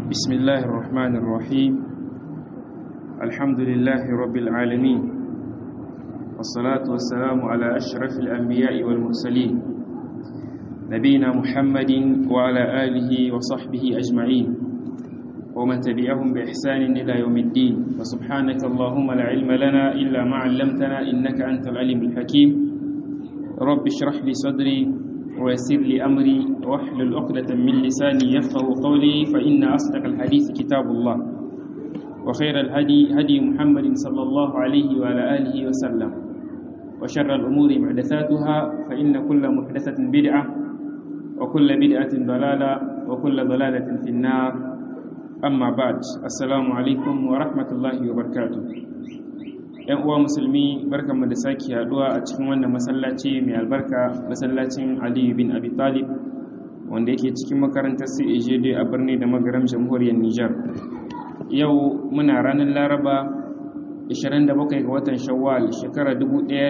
بسم الله الرحمن الرحيم الحمد لله رب العالمين والصلاة والسلام على أشرف الأنبياء والمرسلين نبينا محمد وعلى آله وصحبه أجمعين ومن تبعهم بإحسان إلى يوم الدين وسبحانك اللهم لا علم لنا إلا ما علمتنا إنك أنت العليم الحكيم رب اشرح لي صدري ويسر لي أمري واحلل عقدة من لساني يفقه قولي فإن أصدق الحديث كتاب الله وخير الهدي هدي محمد صلى الله عليه وعلى آله وسلم وشر الأمور محدثاتها فإن كل محدثة بدعة وكل بدعة ضلالة وكل ضلالة في النار أما بعد السلام عليكم ورحمة الله وبركاته ‘yan uwa musulmi barkanmu da sake haduwa a cikin wannan masallaci mai albarka masallacin aliyu bin abi talib wanda yake cikin makarantar CAJD a birni da magaram jamhuriyar Nijar. Yau muna ranar Laraba 27 ga watan Shawwal shekara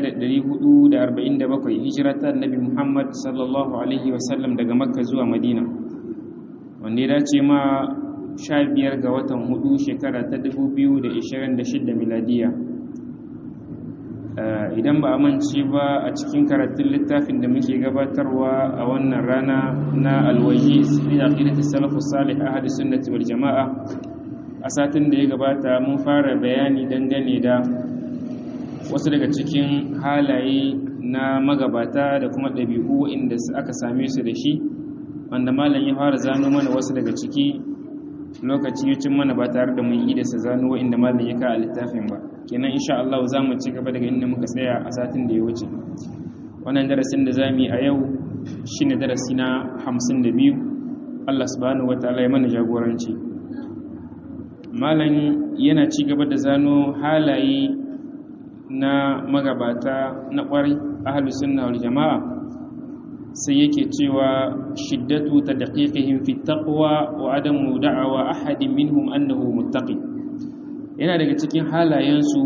1447 hijiratar Nabi Muhammad sallallahu alaihi wasallam daga Makka zuwa Madina. Wanda ya dace ma 15 ga watan hudu shekara ta 2026 miladiya. idan ba a mance ba a cikin karatun littafin da muke gabatarwa a wannan rana na alwaji fi aqidati salafus salih ahli sunnati wal jamaa a satin da ya gabata mun fara bayani dangane da wasu daga cikin halaye na magabata da kuma ɗabi'u inda aka same su da shi wanda malam ya fara zano mana wasu daga ciki lokaci ya cin mana ba tare da mun yi da sa zano inda malam ya ka a littafin ba kenan insha Allah za mu ci gaba daga inda muka tsaya a satin da ya wuce wannan darasin da zamu yi a yau shine darasi na 52 Allah subhanahu wataala ya mana jagoranci malam yana ci gaba da zano halaye na magabata na kwarai ahlus sunna wal jamaa sai yake cewa shiddatu tadqiqihim fi taqwa wa adamu da'awa ahadin minhum annahu muttaqi yana daga cikin halayensu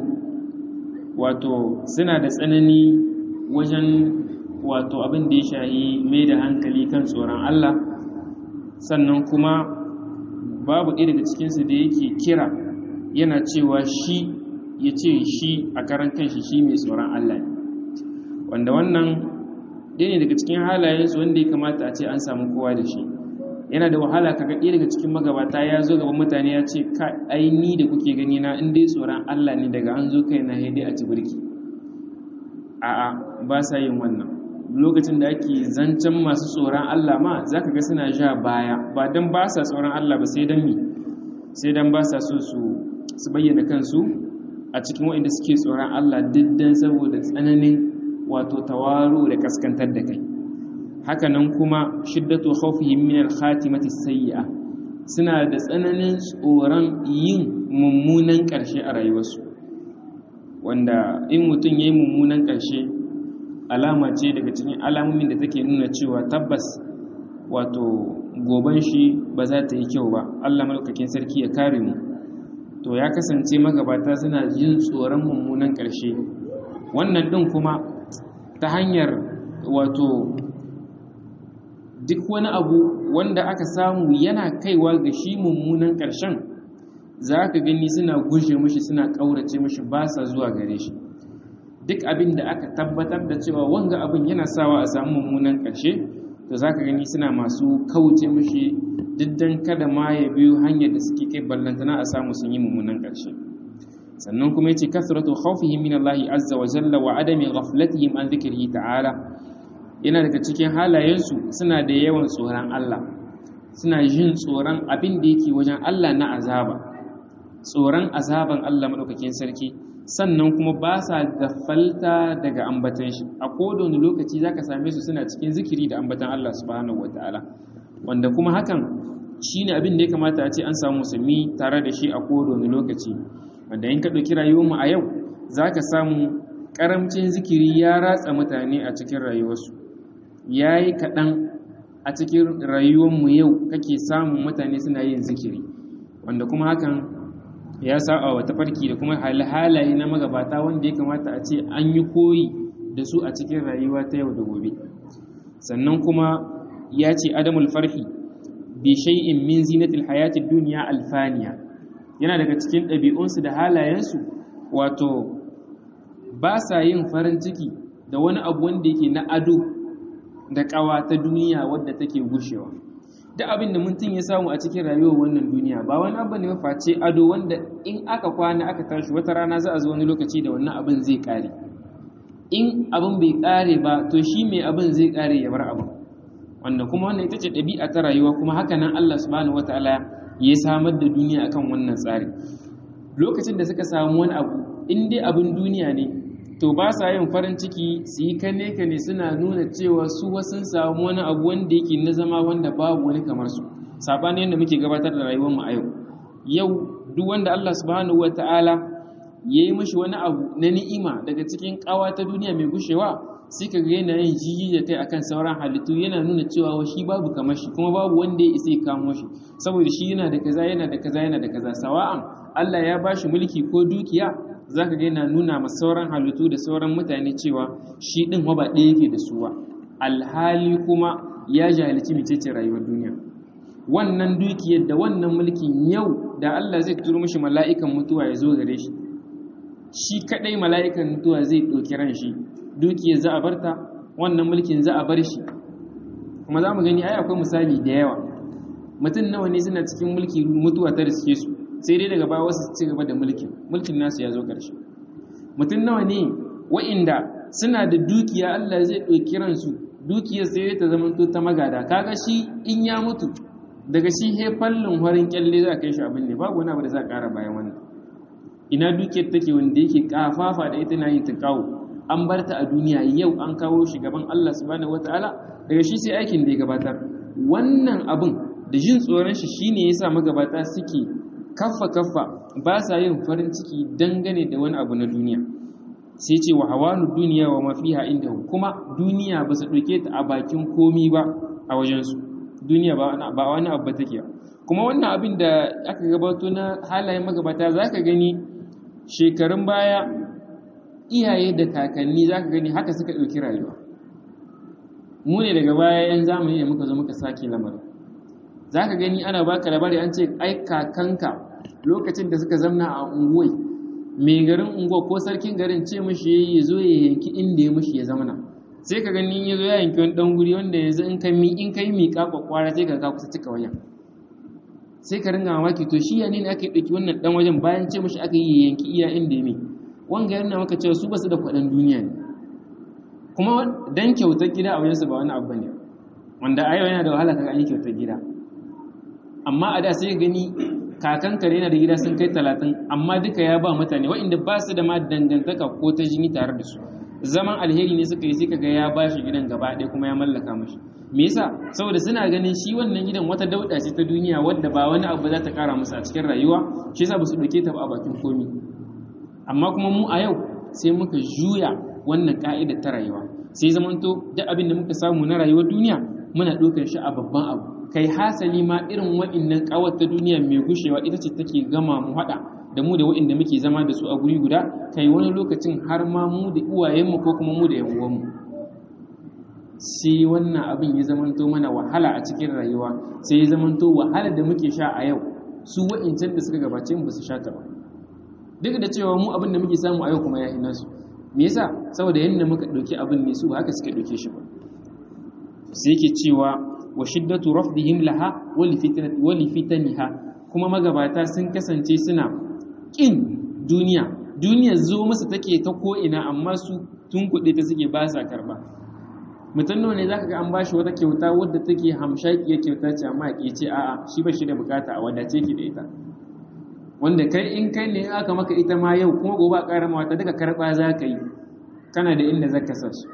wato suna da tsanani wajen wato abin da ya shahi mai da hankali kan tsoron Allah sannan kuma babu ɗaya daga cikinsu da yake kira yana cewa shi ya ce shi a karan kanshi shi mai tsoron Allah ne wanda wannan ɗaya ne daga cikin halayensu wanda ya kamata a ce an samu kowa da shi yana da wahala kaga ɗaya daga cikin magabata ya zo gaban mutane ya ce ka ai ni da kuke gani na in dai tsoron Allah ne daga an zo kai na haidai a ci birki a'a ba sa yin wannan lokacin da ake zancen masu tsoron Allah ma zaka ga suna ja baya ba dan ba sa tsoron Allah ba sai dan mi sai dan ba sa so su su bayyana kansu a cikin waɗanda suke tsoron Allah diddan saboda tsananin wato tawaru da kaskantar da kai hakanan kuma shiddatu khawfihim min al-khatimati sayyi'a suna da tsananin tsoron yin mummunan ƙarshe a rayuwarsu wanda in mutum yayi mummunan ƙarshe alama ce daga cikin alamomin da take nuna cewa tabbas wato goban shi ba za ta yi kyau ba Allah malaukakin sarki ya kare mu to ya kasance magabata suna jin tsoron mummunan ƙarshe wannan ɗin kuma ta hanyar wato duk wani abu wanda aka samu yana kaiwa ga shi mummunan ƙarshen za ka gani suna gushe mashi suna ƙaurace mashi ba sa zuwa gare shi duk abin da aka tabbatar da cewa wanga abin yana sawa a samu mummunan ƙarshe to za ka gani suna masu kauce mashi diddan kada ma ya biyo hanyar da suke kai ballantana a samu sun yi mummunan ƙarshe sannan kuma yace kasratu khawfihim min Allah azza wa jalla wa adami ghaflatihim an dhikrihi ta'ala yana daga cikin halayensu suna da yawan tsoron Allah suna jin tsoron abin da yake wajen Allah na azaba tsoron azaban Allah maɗaukakin sarki sannan kuma ba sa gafalta daga ambatan shi a kodon lokaci za ka same su suna cikin zikiri da ambatan Allah subhanahu wa ta'ala wanda kuma hakan shi ne abin da ya kamata a ce an samu musulmi tare da shi a kodon lokaci wanda in ka ɗauki rayuwarmu a yau za ka samu ƙaramcin zikiri ya ratsa mutane a cikin rayuwarsu ya yi kaɗan a cikin rayuwarmu yau kake samun mutane suna yin zikiri wanda kuma hakan ya sa'a wa tafarki da kuma halaye na magabata wanda ya kamata a ce an yi koyi da su a cikin rayuwa ta yau da gobe sannan kuma ya ce adamul farhi bi shay'in min zinatil hayatid dunya alfaniya yana daga cikin ɗabi'unsu da halayensu wato ba sa yin farin ciki da wani abu wanda yake na ado da ƙawa ta duniya wadda take gushewa duk abin da mutum ya samu a cikin rayuwar wannan duniya ba wani abu ne face ado wanda in aka kwana aka tashi wata rana za a zo wani lokaci da wannan abin zai ƙare in abin bai ƙare ba to shi mai abin zai ƙare ya bar abin wanda kuma wannan ita ce ɗabi'a ta rayuwa kuma haka nan Allah subhanahu wataala ya samar da duniya akan wannan tsari lokacin da suka samu wani abu in dai abin duniya ne to ba sa yin farin ciki su yi kane kane suna nuna cewa su wasu samu wani abu wanda yake na zama wanda babu wani kamar su sabanin yadda muke gabatar da rayuwar mu a yau yau duk wanda Allah subhanahu wataala ya yi mashi wani abu na ni'ima daga cikin kawa ta duniya mai gushewa sai ka ga yana yin jiji da kai akan sauran halittu yana nuna cewa shi babu kamar shi kuma babu wanda ya isa ya kamo shi saboda shi yana da kaza yana da kaza yana da kaza sawa'an Allah ya bashi mulki ko dukiya zaka ga yana nuna ma sauran halittu da sauran mutane cewa shi din ba ɗaya yake da su ba alhali kuma ya jahilci mecece rayuwar duniya wannan dukiyar da wannan mulkin yau da Allah zai turo mishi mala'ikan mutuwa ya zo gare shi shi kadai mala'ikan mutuwa zai ɗauki ran shi dukiyar za a barta wannan mulkin za a bar shi kuma za mu gani ai akwai misali da yawa mutum nawa ne suna cikin mulki mutuwa ta riske su sai dai daga baya wasu ci gaba da mulkin mulkin nasu ya zo ƙarshe mutum nawa ne wa'inda suna da dukiya Allah zai ɗauki ransu dukiyar sai dai ta zamanto ta magada kaga shi in ya mutu daga shi he fallin horin kyalle za a kai shi abin ne babu wani abu da za a ƙara bayan wannan ina dukiyar take wanda yake kafafa da ita na yin ta kawo an bar ta a duniya yau an kawo shi gaban Allah subhanahu wataala daga shi sai aikin da ya gabatar wannan abin da jin tsoron shi shine yasa magabata suke kaffa kaffa ba sa yin farin ciki dangane da wani abu na duniya sai ce wa hawanu duniya wa mafiha inda kuma duniya ba su ɗauke ta a bakin komi ba a wajensu duniya ba wani abu ba take kuma wannan abin da aka gabato na halayen magabata za ka gani shekarun baya iyaye da kakanni za ka gani haka suka ɗauki rayuwa mu ne daga baya yan zamani da muka zo muka sake lamarin za ka gani ana baka labari an ce ai kakanka lokacin da suka zamna a unguwai mai garin unguwa ko sarkin garin ce mashi ya zo ya yanki inda ya mashi ya zamana sai ka gani ya zo ya yanki wani ɗan guri wanda yanzu in kai in kai miƙa kwakwara sai ka ka kusa cika wajen sai ka ringa mamaki to shi ya ne aka yi ɗauki wannan ɗan wajen bayan ce mashi aka yi yanki iya inda ya mai wanga yana maka cewa su basu da kwaɗan duniya ne kuma dan kyautar gida a wajensu ba wani abu ne wanda a yau yana da wahala kaga an yi kyautar gida amma a da sai gani kakan kare yana da gida sun kai talatin amma duka ya ba mutane waɗanda ba su da ma dangantaka ko ta jini tare da su zaman alheri ne suka yi sai kaga ya ba shi gidan gaba ɗaya kuma ya mallaka mashi me yasa saboda suna ganin shi wannan gidan wata dauɗa ce ta duniya wadda ba wani abu za ta kara musu a cikin rayuwa shi yasa ba su ɗauke ta ba a bakin komi amma kuma mu a yau sai muka juya wannan ka'idar ta rayuwa sai zamanto duk abin da muka samu na rayuwar duniya muna ɗaukar shi a babban abu kai hasali ma irin wa'innan ƙawar ta duniya mai gushewa ita ce take gama mu haɗa da mu da wa'inda muke zama da su a guri guda kai wani lokacin har ma mu da uwayenmu ko kuma mu da yan uwanmu sai wannan abin ya zamanto mana wahala a cikin rayuwa sai ya zamanto wahala da muke sha a yau su wa'incan da suka gabace mu ba su sha ta ba duk da cewa mu abin da muke samu a yau kuma ya ina su me yasa saboda yanda muka dauki abin ne su ba haka suka dauke shi ba sai yake cewa wa shiddatu rafdihim laha wa li fitnati wa li fitaniha kuma magabata sun kasance suna kin duniya duniya zo musu take ta ko ina amma su tun kuɗe ta suke ba sa karba mutum nawa ne zaka ga an bashi wata kyauta wadda take hamshakiyar kyauta ce amma ya ce a'a shi ba shi da bukata a wadace ki da ita wanda kai in kai ne aka maka ita ma yau kuma gobe a ƙara wata duka karɓa za ka yi kana da inda zaka sa su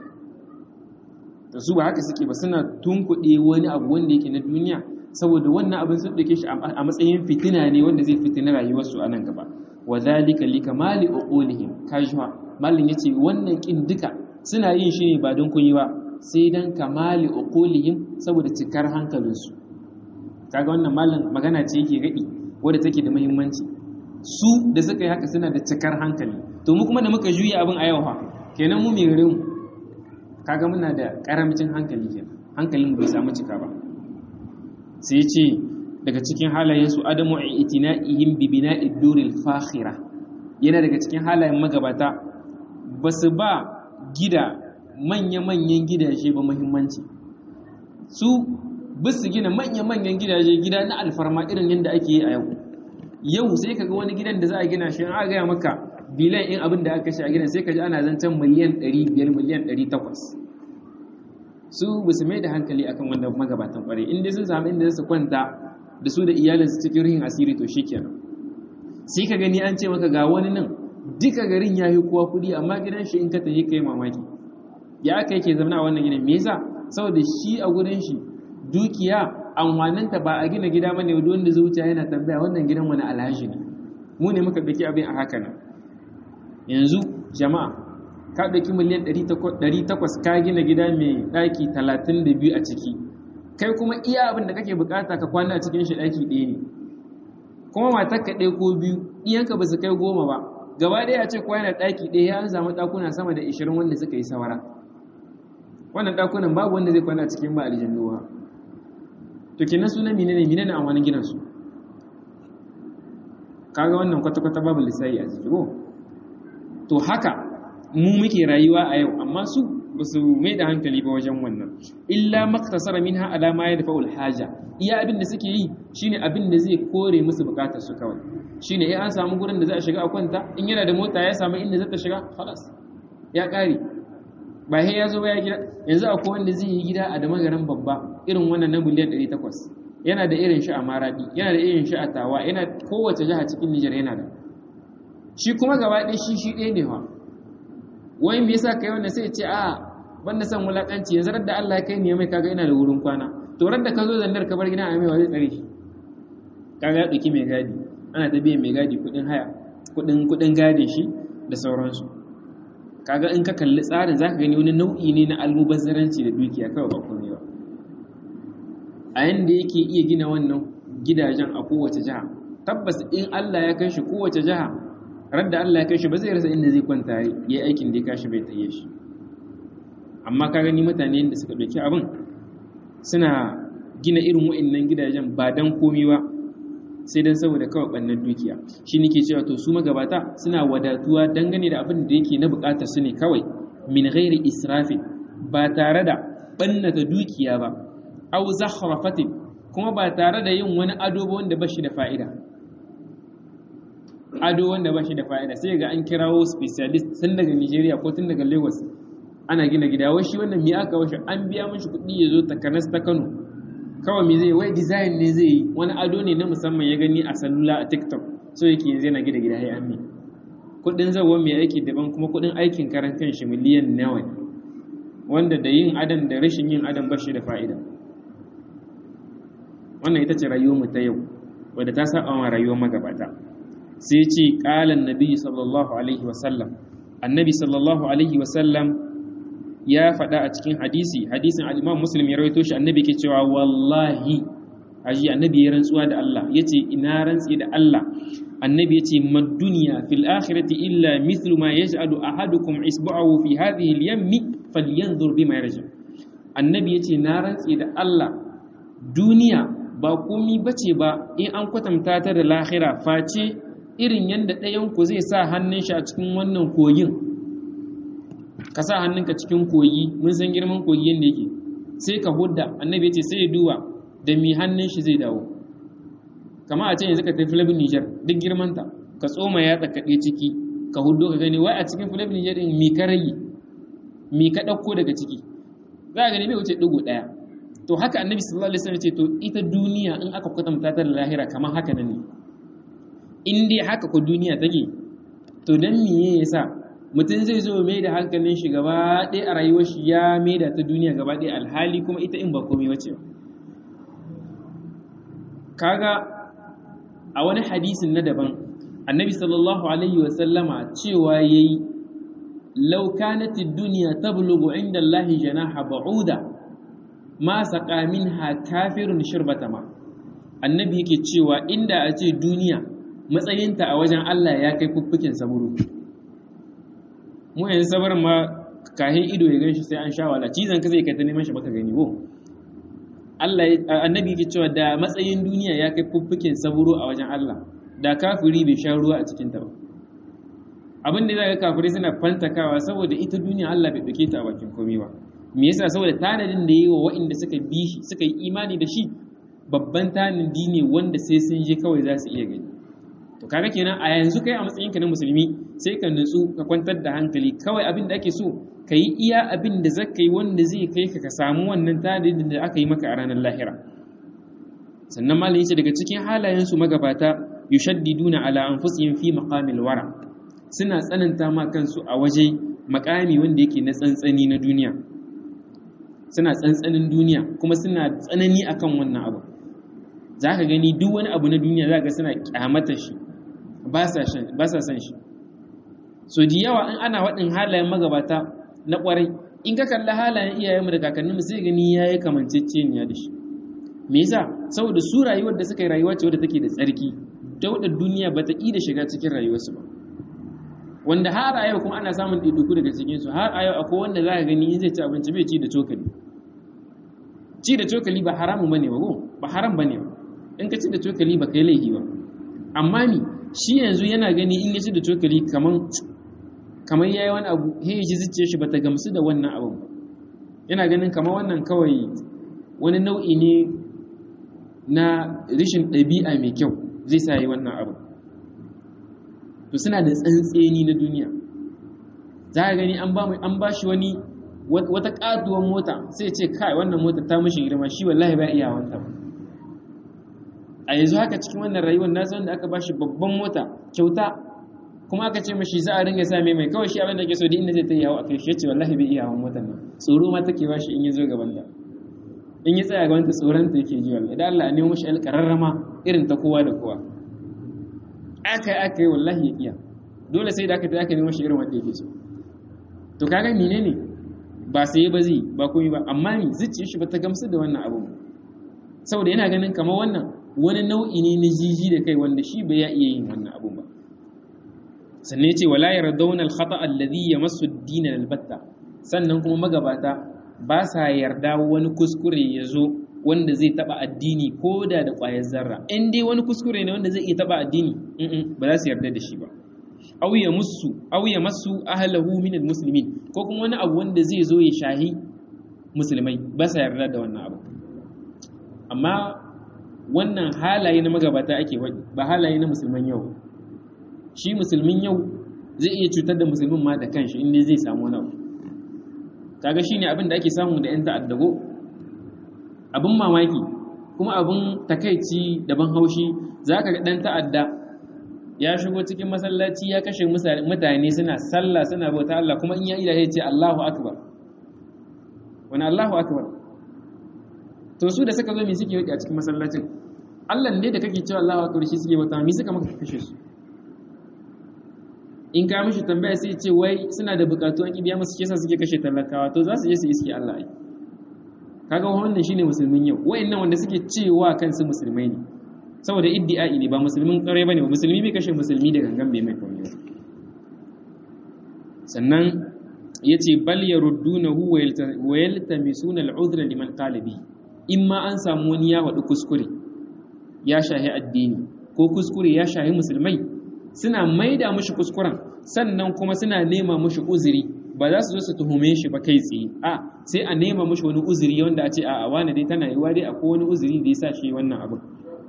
da su ba haka suke ba suna tunkuɗe wani abu wanda yake na duniya saboda wannan abin sun ɗauke shi a matsayin fitina ne wanda zai fitina rayuwarsu a nan gaba wa zalika li kamali uqulihim kajwa mallin yace wannan kin duka suna yin shi ne ba don kun yi ba sai dan kamali uqulihim saboda cikar hankalinsu kaga wannan mallin magana ce yake gadi wadda take da muhimmanci su da suka yi haka suna da cikar hankali to mu kuma da muka juya abin a yau fa kenan mu mai mu kaga muna da karamcin hankali kenan hankalin bai samu cika ba sai ce daga cikin halayensu adamu itina'ihim bi bina'id duril fakhira yana daga cikin halayen magabata ba su ba gida manya-manyan gidaje ba muhimmanci su ba su gina manya-manyan gidaje gida na alfarma irin yadda ake yi a yau yau sai ka ga wani gidan da za a gina shi an gaya maka bilan in abin da aka shi a gidan sai ka ji ana zancen miliyan 500 miliyan 800 su ba su mai da hankali akan wanda magabatan kware inda sun samu inda su kwanta da su da iyalinsu cikin rihin asiri to shikenan sai ka gani an ce maka ga wani nan duka garin ya yi kowa kudi amma gidan shi in ka tafi kai mamaki ya aka yake zama a wannan gidan me yasa saboda shi a gurin shi dukiya amfaninta ba a gina gida bane wanda wanda zuciya yana tambaya wannan gidan wani alhaji ne mu ne muka daki abin a haka nan yanzu jama'a ka daki miliyan 800 ka gina gida mai daki 32 a ciki kai kuma iya abin da kake bukata ka kwana a cikin shi daki ɗaya ne kuma matar ka ɗaya ko biyu iyanka ba su kai goma ba gaba ɗaya a ce kowa yana ɗaki ɗaya ya an samu ɗakuna sama da 20 wanda suka yi sawara wannan ɗakunan babu wanda zai kwana cikin ba aljannuwa to kenan suna menene menene amfanin gidan su kaga wannan kwata-kwata babu lissayi a ciki ko to haka mu muke rayuwa a yau amma su ba su mai da hankali ba wajen wannan illa maktasara minha ala ma yadfa'ul haja iya abin da suke yi shine abin da zai kore musu bukatar su kawai shine eh an samu gurin da za a shiga a kwanta in yana da mota ya samu inda zai ta shiga khalas ya kare ba he ya zo ba ya gida yanzu akwai wanda zai yi gida a da magaran babba irin wannan na miliyan 800 yana da irin shi a maradi yana da irin shi a tawa yana kowace jiha cikin Nijar yana da shi kuma gaba ɗaya shi shi ɗaya ne fa wai me yasa kai wannan sai ya ce a banda san wulakanci yanzu da Allah ya kai ni mai kaga ina da wurin kwana to da ka zo zandar ka bar gida a mai wa zai tsare shi kaga ya ɗauki mai gadi ana ta biyan mai gadi kuɗin haya kuɗin kuɗin gadi shi da sauransu kaga in ka kalli tsarin zaka gani wani nau'i ne na almubazzaranci da dukiya kawai ba komai ba a yanda yake iya gina wannan gidajen a kowace jiha tabbas in Allah ya kai shi kowace jiha radda Allah ya kai shi ba zai rasa inda zai kwanta yayi aikin da ya kashi bai taye shi amma ka gani mutane da suka dauki abin suna gina irin wa'annan gidajen ba dan komai ba sai dan saboda kawai bannan dukiya shi nake cewa to su magabata suna wadatuwa dangane da abin da yake na bukatar su ne kawai min ghairi israfin ba tare da bannata dukiya ba aw zakhrafatin kuma ba tare da yin wani ado ba wanda bashi da fa'ida ado wanda bashi da fa'ida sai ga an kirawo specialist tun daga Nigeria ko tun daga Lagos ana gina gida wai shi wannan me aka washe an biya mishi kuɗi ya zo takanas ta Kano kawai me zai wai design ne zai yi wani ado ne na musamman ya gani a salula a TikTok so yake yanzu yana gida gida ya ammi kuɗin zawo mai aiki daban kuma kuɗin aikin karan kanshi miliyan nawa wanda da yin adam da rashin yin adam bashi da fa'ida wannan ita ce rayuwar mu ta yau wadda ta saba wa rayuwar magabata sai ce qalan nabi sallallahu alaihi wasallam annabi sallallahu alaihi wasallam ya faɗa a cikin hadisi hadisin al-imam muslim ya rawaito shi annabi ke cewa wallahi aji annabi ya rantsuwa da Allah yace ina rantsi da Allah annabi yace mad dunya fil akhirati illa mithlu ma yaj'alu ahadukum isbu'ahu fi hadhihi al-yammi falyanzur bima yarji annabi yace na rantsi da Allah duniya ba komi bace ba in an kwatanta ta da lahira face irin yadda ɗayanku zai sa hannun shi a cikin wannan kogin ka sa hannunka cikin kogi mun san girman kogi yadda yake sai ka hudda annabi ce sai ya duba da mi hannun shi zai dawo kama a ce yanzu ka tafi filabin nijar duk girmanta ka tsoma ya tsakaɗe ciki ka huddo ka gani wai a cikin filabin nijar ɗin mi ka rage mi ka ɗauko daga ciki za a gani bai wuce ɗigo ɗaya to haka annabi sallallahu alaihi wasallam ce to ita duniya in aka kwatanta ta da lahira kamar haka nan ne in dai haka ko duniya take to dan miye yasa mutum zai zo mai da hankalin shi gaba ɗaya a rayuwar shi ya mai da ta duniya gaba ɗaya alhali kuma ita in ba komai wace kaga a wani hadisin na daban annabi sallallahu alaihi wasallama cewa yayi law kanat ad-dunya tablughu 'inda Allah janaha ba'uda ma saƙa minha kafirun shirbata ma annabi yake cewa inda a ce duniya matsayinta a wajen Allah ya kai fuffukin saburu mu yanzu sabar ma kahin ido ya ganshi sai an sha wala cizon ka zai kai ta neman shi baka gani ko Allah annabi yake cewa da matsayin duniya ya kai fuffuken saburo a wajen Allah da kafiri bai sha ruwa a cikin ta ba abin da zaka kafirai suna fantakawa saboda ita duniya Allah bai dauke ta a bakin komai ba me yasa saboda tanadin da yayi wa waɗanda suka bi shi suka yi imani da shi babban tanadi ne wanda sai sun je kawai za su iya gani to kaga kenan a yanzu kai a matsayinka na musulmi sai ka nutsu ka kwantar da hankali kawai abin da ake so ka yi iya abin da zaka yi wanda zai kai ka ka samu wannan tanadin da aka yi maka a ranar lahira sannan malam yace daga cikin halayensu magabata yushaddiduna ala anfusihim fi maqamil wara suna tsananta ma kansu a waje makami wanda yake na tsantsani na duniya suna tsantsanin duniya kuma suna tsanani akan wannan abu za ka gani duk wani abu na duniya za ka suna kyamata shi ba sa san shi so di yawa in ana waɗin halayen magabata na ƙwarai in ka kalli halayen iyayenmu da kakanninmu sai gani ya yi kamanceceniya da shi me yasa saboda su rayuwar da suka yi rayuwa ce wadda take da tsarki ta wadda duniya ba ta ƙi da shiga cikin rayuwarsu ba wanda har a yau kuma ana samun ɗaiɗaiku daga cikinsu har a yau akwai wanda za ka gani in zai ci abinci bai ci da cokali ci da cokali ba haramu ba ne ba ba haram ba ne ba in ka ci da cokali ba kai laifi ba amma ni shi yanzu yana gani in ya ci da cokali kaman kamar yayi wani abu he ji zuciya shi bata gamsu da wannan abun ba yana ganin kamar wannan kawai wani nau'i ne na rishin ɗabi'a mai kyau zai sa yi wannan abu to suna da tsantseni na duniya za ka gani an ba shi wani wata ƙatuwar mota sai ce kai wannan mota ta mashi girma shi wallahi ba iya wanta ba a yanzu haka cikin wannan rayuwar na wanda aka bashi babban mota kyauta kuma aka ce mashi za a ringa sa mai mai kawai shi abin da ke so da inda zai ta yawo a kai shi yace wallahi bai iya hawan motar nan tsoro ma take bashi in ya zo gaban ta in ya tsaya gaban ta tsoron ta yake ji wallahi idan Allah ya nemo mashi alƙararrama irin ta kowa da kowa aka yi aka yi wallahi ya iya dole sai da aka ta aka nemo shi irin wanda yake so to kaga menene ba sai ba zai ba komai ba amma ni zuciyar shi ba ta gamsu da wannan abu saboda yana ganin kamar wannan wani nau'i ne na jiji da kai wanda shi bai ya iya yin wannan abun ba sannan yace wala yardawna al-khata alladhi yamassu ad-din al-batta sannan kuma magabata ba sa yarda wani kuskure ya zo wanda zai taba addini ko da da ƙwayar zarra in dai wani kuskure ne wanda zai iya taba addini ba za su yarda da shi ba aw ya musu aw ya masu ahlahu min al-muslimin ko kuma wani abu wanda zai zo ya shahi musulmai ba sa yarda da wannan abu amma wannan halaye na magabata ake waɗi ba halaye na musulman yau shi musulmin yau zai iya cutar da musulmin ma da kanshi inda zai samu wani abu kaga shine abin da ake samu da yan ta'addago abin mamaki kuma abin takaici daban haushi zaka ga dan ta'adda ya shigo cikin masallaci ya kashe mutane suna sallah suna bauta Allah kuma in ya ila ya ce Allahu akbar wani Allahu akbar to su da suka zo me suke yi a cikin masallacin Allah ne da kake cewa Allahu akbar shi suke bauta me suka maka kashe su in ka mishi tambaya sai ce wai suna da bukatu an kibiya musu kisa suke kashe talakawa to za su je su iske Allah ai kaga wannan shine musulmin yau wayannan wanda suke cewa kansu musulmai ne saboda iddi'ai ne ba musulmin kare bane ba musulmi bai kashe musulmi da gangan bai mai komai ba sannan yace bal yaruddunahu wa yaltamisuna al'udra liman qala bi in ma an samu wani ya wadu kuskure ya shahi addini ko kuskure ya shahi musulmai suna maida mushi kuskuren sannan kuma suna nema mushi uzuri ba za su zo su tuhume shi ba kai tsaye a sai a nema mushi wani uzuri wanda a ce a wani dai tana yiwa dai akwai wani uzuri da ya sa shi wannan abin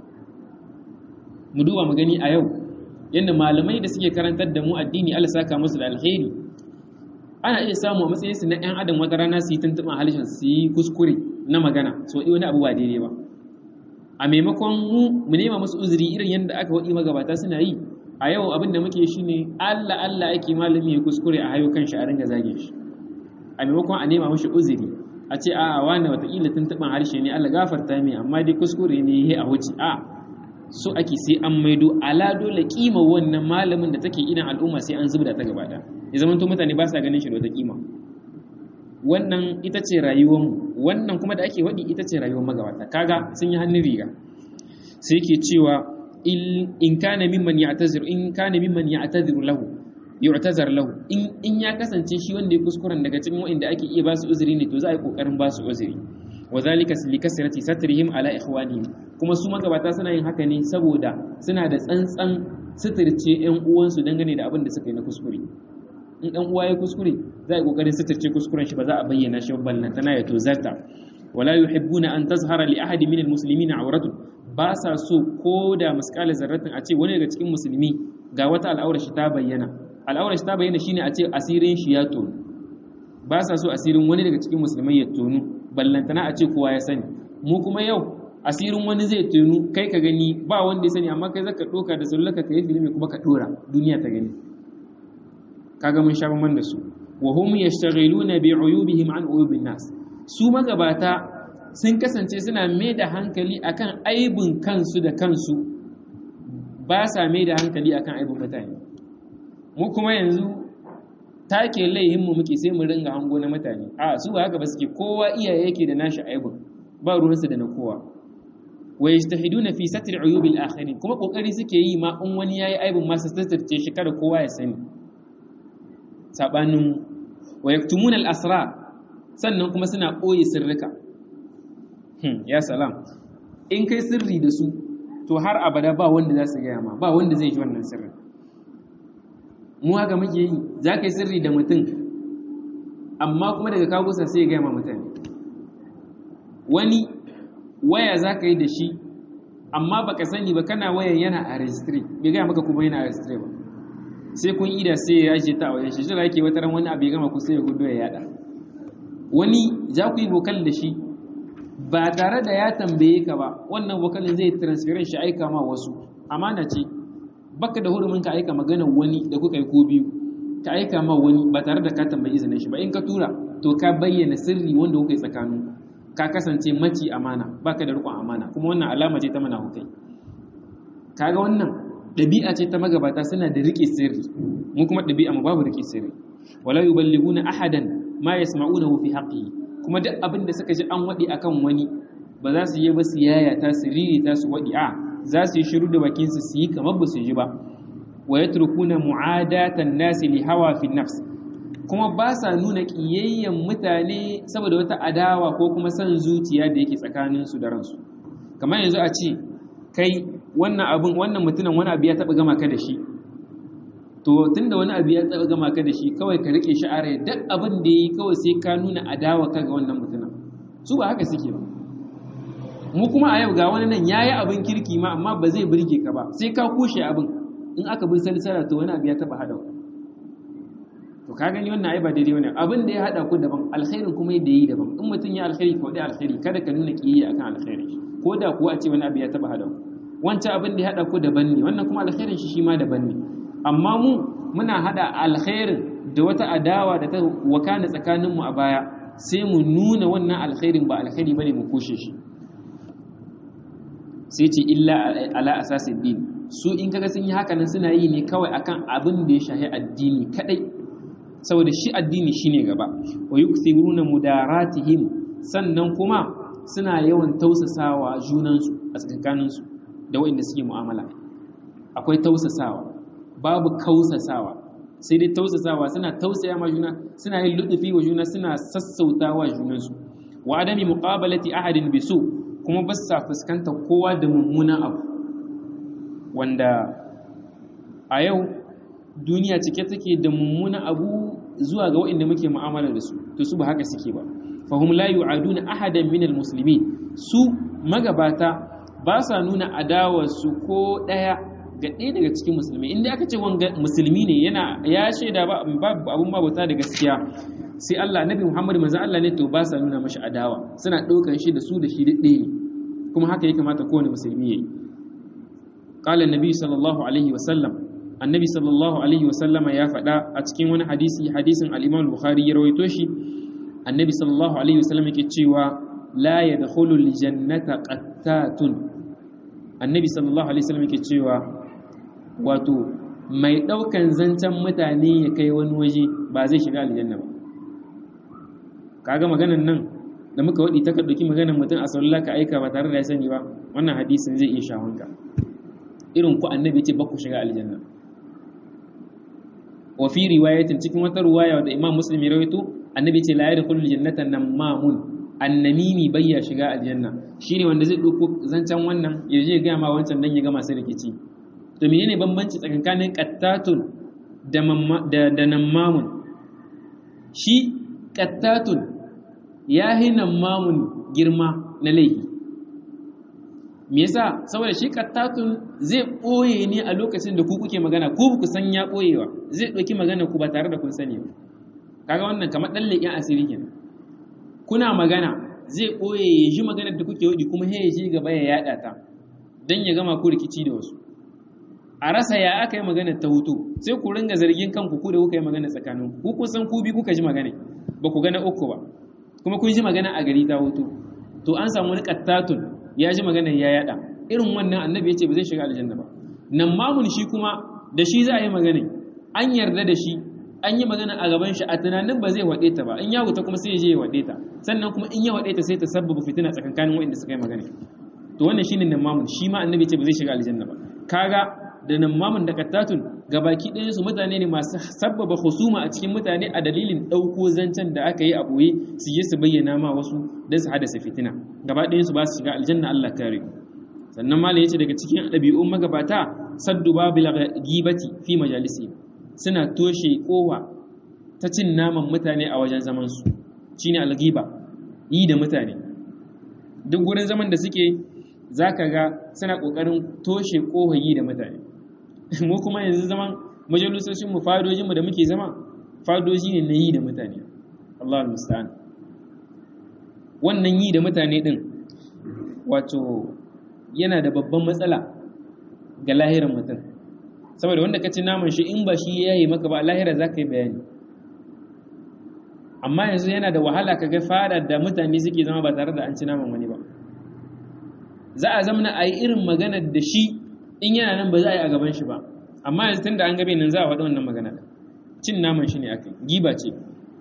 mu duba mu gani a yau yadda malamai da suke karantar da mu addini Allah saka musu da alheri ana iya samu a matsayinsu na 'yan adam wata rana su yi tuntuɓin halishin su yi kuskure na magana so wani abu ba daidai ba a maimakon mu mu nema musu uzuri irin yadda aka waɗi magabata suna yi a yau abin da muke shi ne Allah Allah ake malami ya kuskure a hayo kan shi a ringa zage shi a maimakon a nema mashi uzuri a ce a wani watakila tuntuɓin harshe ne Allah gafarta mai amma dai kuskure ne ya a wuce a so ake sai an maido ala dole kima wannan malamin da take idan al'umma sai an zubda ta gaba ɗaya ya zama mutane ba sa ganin shi da wata kima wannan ita ce rayuwar wannan kuma da ake waɗi ita ce rayuwar magabata kaga sun yi hannun riga sai ke cewa in kana mimman ya'tazir in kana mimman ya'tazir lahu yu'tazar lahu in in ya kasance shi wanda ya kuskuren daga cikin wanda ake iya ba su uzuri ne to za a yi kokarin ba su uzuri wa zalika likasrati satrihim ala ikhwanihim kuma su magabata suna yin haka ne saboda suna da tsantsan suturce ƴan uwansu dangane da abin da suka yi na kuskure in ɗan uwa ya kuskure za a yi ƙoƙarin suturce kuskuren shi ba za a bayyana shi ballantana ya tozarta wala yuhibbuna an tazhara li ahadi min almuslimina awratu ba sa so ko da misqala zarratin a ce wani daga cikin musulmi ga wata al'aurar shi ta bayyana al'aurar shi ta bayyana shine a ce asirin shi ya tonu ba sa so asirin wani daga cikin musulmai ya tonu ballantana a ce kowa ya sani mu kuma yau asirin wani zai tonu kai ka gani ba wanda ya sani amma kai zaka doka da sallaka ka yi filimi kuma ka dora duniya ta gani kaga mun sha man da su wa hum yashtaghiluna bi uyubihim an uyubin nas su magabata sun kasance suna mai da hankali akan aibin kansu da kansu ba sa mai da hankali akan aibin mutane mu kuma yanzu take laihin mu muke sai mu ringa hango na mutane a su ba haka ba suke kowa iyaye yake da nashi aibin ba ruwansu da na kowa wa yajtahiduna fi satr uyubil akharin kuma kokari suke yi ma in wani yayi aibin ma su tattace shi kada kowa ya sani sabanin wa yaktumuna al-asrar sannan kuma suna ɓoye sirrika ya salam in kai sirri da su to har abada ba wanda za su gaya ma ba wanda zai ji wannan sirrin mu haka muke yi za ka yi sirri da mutum amma kuma daga kagusa sai ya gaya ma mutane wani waya za ka yi da shi amma baka sani ba kana wayan yana a registry bai gaya maka kuma yana a registry ba sai kun ida sai ya ce ta a wajen shi shi yake wata ran wani abu ya gama ku sai ya gudu ya yada wani za ku yi vokal da shi ba tare da ya tambaye ka ba wannan vokalin zai transferin shi aika ma wasu amana ce baka da hurumin ka aika magana wani da kuka yi ko biyu ka aika ma wani ba tare da ka tambayi izinin shi ba in ka tura to ka bayyana sirri wanda kuka yi tsakanin ka kasance maci amana baka da riƙon amana kuma wannan alama ce ta hukai kaga wannan ɗabi'a ce ta magabata suna da riƙe sirri mu kuma ɗabi'a mu babu riƙe sirri wala yuballighuna ahadan ma yasma'unahu fi haqqihi kuma duk abin da suka ji an wadi akan wani ba za su yi ba su yaya ta su riri ta su wadi a za su yi shiru da bakin su su yi kamar ba su ji ba wa yatrukuna mu'adatan nasi li hawa fi nafs kuma ba sa nuna kiyayyen mutane saboda wata adawa ko kuma son zuciya da yake tsakanin su da ransu kamar yanzu a ce kai wannan abin wannan mutumin wani abu ya taba gama ka da shi to tunda wani abu ya taba gama ka da shi kawai ka rike shi a rai duk abin da yi kawai sai ka nuna adawa ka ga wannan mutumin su ba haka suke ba mu kuma a yau ga wani nan yayi abin kirki ma amma ba zai burge ka ba sai ka kushe abin in aka bi salsala to wani abu ya taba hada to ka gani wannan ai ba daidai wannan abin da ya hada ku daban alkhairin kuma yadda yi daban in mutum ya alkhairi ko dai alkhairi kada ka nuna kiyayya akan alkhairi ko da kuwa a ce wani abu ya taba hada ku wancan abin da ya hada ku daban ne wannan kuma alkhairin shi shi ma daban ne amma mu muna hada alkhairin da wata adawa da ta wakana tsakaninmu a baya sai mu nuna wannan alkhairin ba alkhairi bane mu kushe shi sai ce illa ala asasin din su in kaga sun yi haka nan suna yi ne kawai akan abin da ya shahi addini kadai saboda shi addini shine gaba wa yukthiruna mudaratihim sannan kuma suna yawan tausasawa junansu a tsakaninsu da waɗanda suke mu'amala akwai tausasawa babu kausasawa sai dai tausasawa suna tausaya ma juna suna yin ludufi wa juna suna sassauta wa junansu wa adami muqabalati ahadin bisu kuma ba sa fuskanta kowa da mummunan abu wanda a yau duniya cike take da mummunan abu zuwa ga waɗanda muke mu'amala da su to su ba haka suke ba fahum la yu'aduna ahadan min almuslimin su magabata ba sa nuna adawarsu ko ɗaya ga ɗaya daga cikin musulmi inda aka ce wanga musulmi ne yana ya shaida ba abun babuta da gaskiya sai Allah nabi Muhammad manzo Allah ne to ba sa nuna mashi adawa suna ɗaukar shi da su da shi ɗaya ne kuma haka ya kamata kowane musulmi yayi qala annabi sallallahu alaihi wa sallam annabi sallallahu alaihi wa sallama ya faɗa a cikin wani hadisi hadisin al-Imam al-Bukhari ya rawaito shi annabi sallallahu alaihi wa sallam yake cewa la yadkhulu al-jannata qattatun annabi sallallahu alaihi wa sallam yake cewa wato mai ɗaukan zancen mutane ya kai wani waje ba zai shiga aljanna ba kaga maganan nan da muka waɗi ta ɗauki maganan mutum a sallallahu ka aika ba tare da ya sani ba wannan hadisin zai iya shawunka irin ku annabi ce ba ku shiga aljanna wa fi riwayatin cikin wata riwaya da imam muslim ya rawaito annabi ce la yadkhulul jannata namamun annamimi bayya shiga aljanna shine wanda zai dauko zancen wannan ya je ga ma wancan dan ya ga masu rikici to menene bambanci tsakanin qattatun da da, da nammamun shi qattatun ya hi nammamun girma na laifi me yasa saboda shi qattatun zai boye ne a lokacin da ku kuke magana ko ku san ya boyewa zai dauki magana ku ba tare da kun sani ba kaga wannan kamar dan leƙen asiri kenan kuna magana zai ɓoye ya ji maganar da kuke wadi kuma ya ji gaba ya yada ta don ya gama ku rikici da wasu a rasa ya aka yi magana ta hutu sai ku ringa zargin kanku ku da kuka yi magana tsakanin ku kun san ku bi kuka ji magana ba ku gana uku ba kuma kun ji magana a gari ta hutu to an samu wani kattatun ya ji magana ya yada irin wannan annabi ya ce ba zai shiga aljanna ba nan mamun shi kuma da shi za a yi magana an yarda da shi an yi magana a gaban shi a tunanin ba zai waɗe ta ba in ya wuta kuma sai ya je ya waɗe ta sannan kuma in ya waɗe ta sai ta sabbaba fitina tsakankanin waɗanda suka yi magana to wannan shine namamun shi ma annabi ce ba zai shiga aljanna ba kaga da namamun da kattatun gabaki ɗayan su mutane ne masu sabbaba husuma a cikin mutane a dalilin ɗauko zancen da aka yi a ɓoye su je su bayyana ma wasu don su hadasa fitina gaba ɗayan su ba su shiga aljanna Allah kare sannan malam yace daga cikin ɗabi'un magabata saddu babil ghibati fi majalisi suna toshe kowa ta cin naman mutane a wajen zamansu shi ne algiba yi da mutane duk wurin zaman da suke za ka ga suna ƙoƙarin toshe kowa yi da mutane mu kuma yanzu zaman majalisoshinmu fadojinmu da muke zama fadoji ne na yi da mutane Allah musta'an wannan yi da mutane ɗin wato yana da babban matsala ga lahirin mutum saboda wanda ka ci naman shi in ba shi ya yi maka ba lahira za ka yi bayani amma yanzu yana da wahala ka ga fada da mutane suke zama ba tare da an ci naman wani ba za a zamana a yi irin maganar da shi in yana nan ba za a yi a gaban shi ba amma yanzu tun da an gabe nan za a faɗi wannan magana cin naman shi ne aka giba ce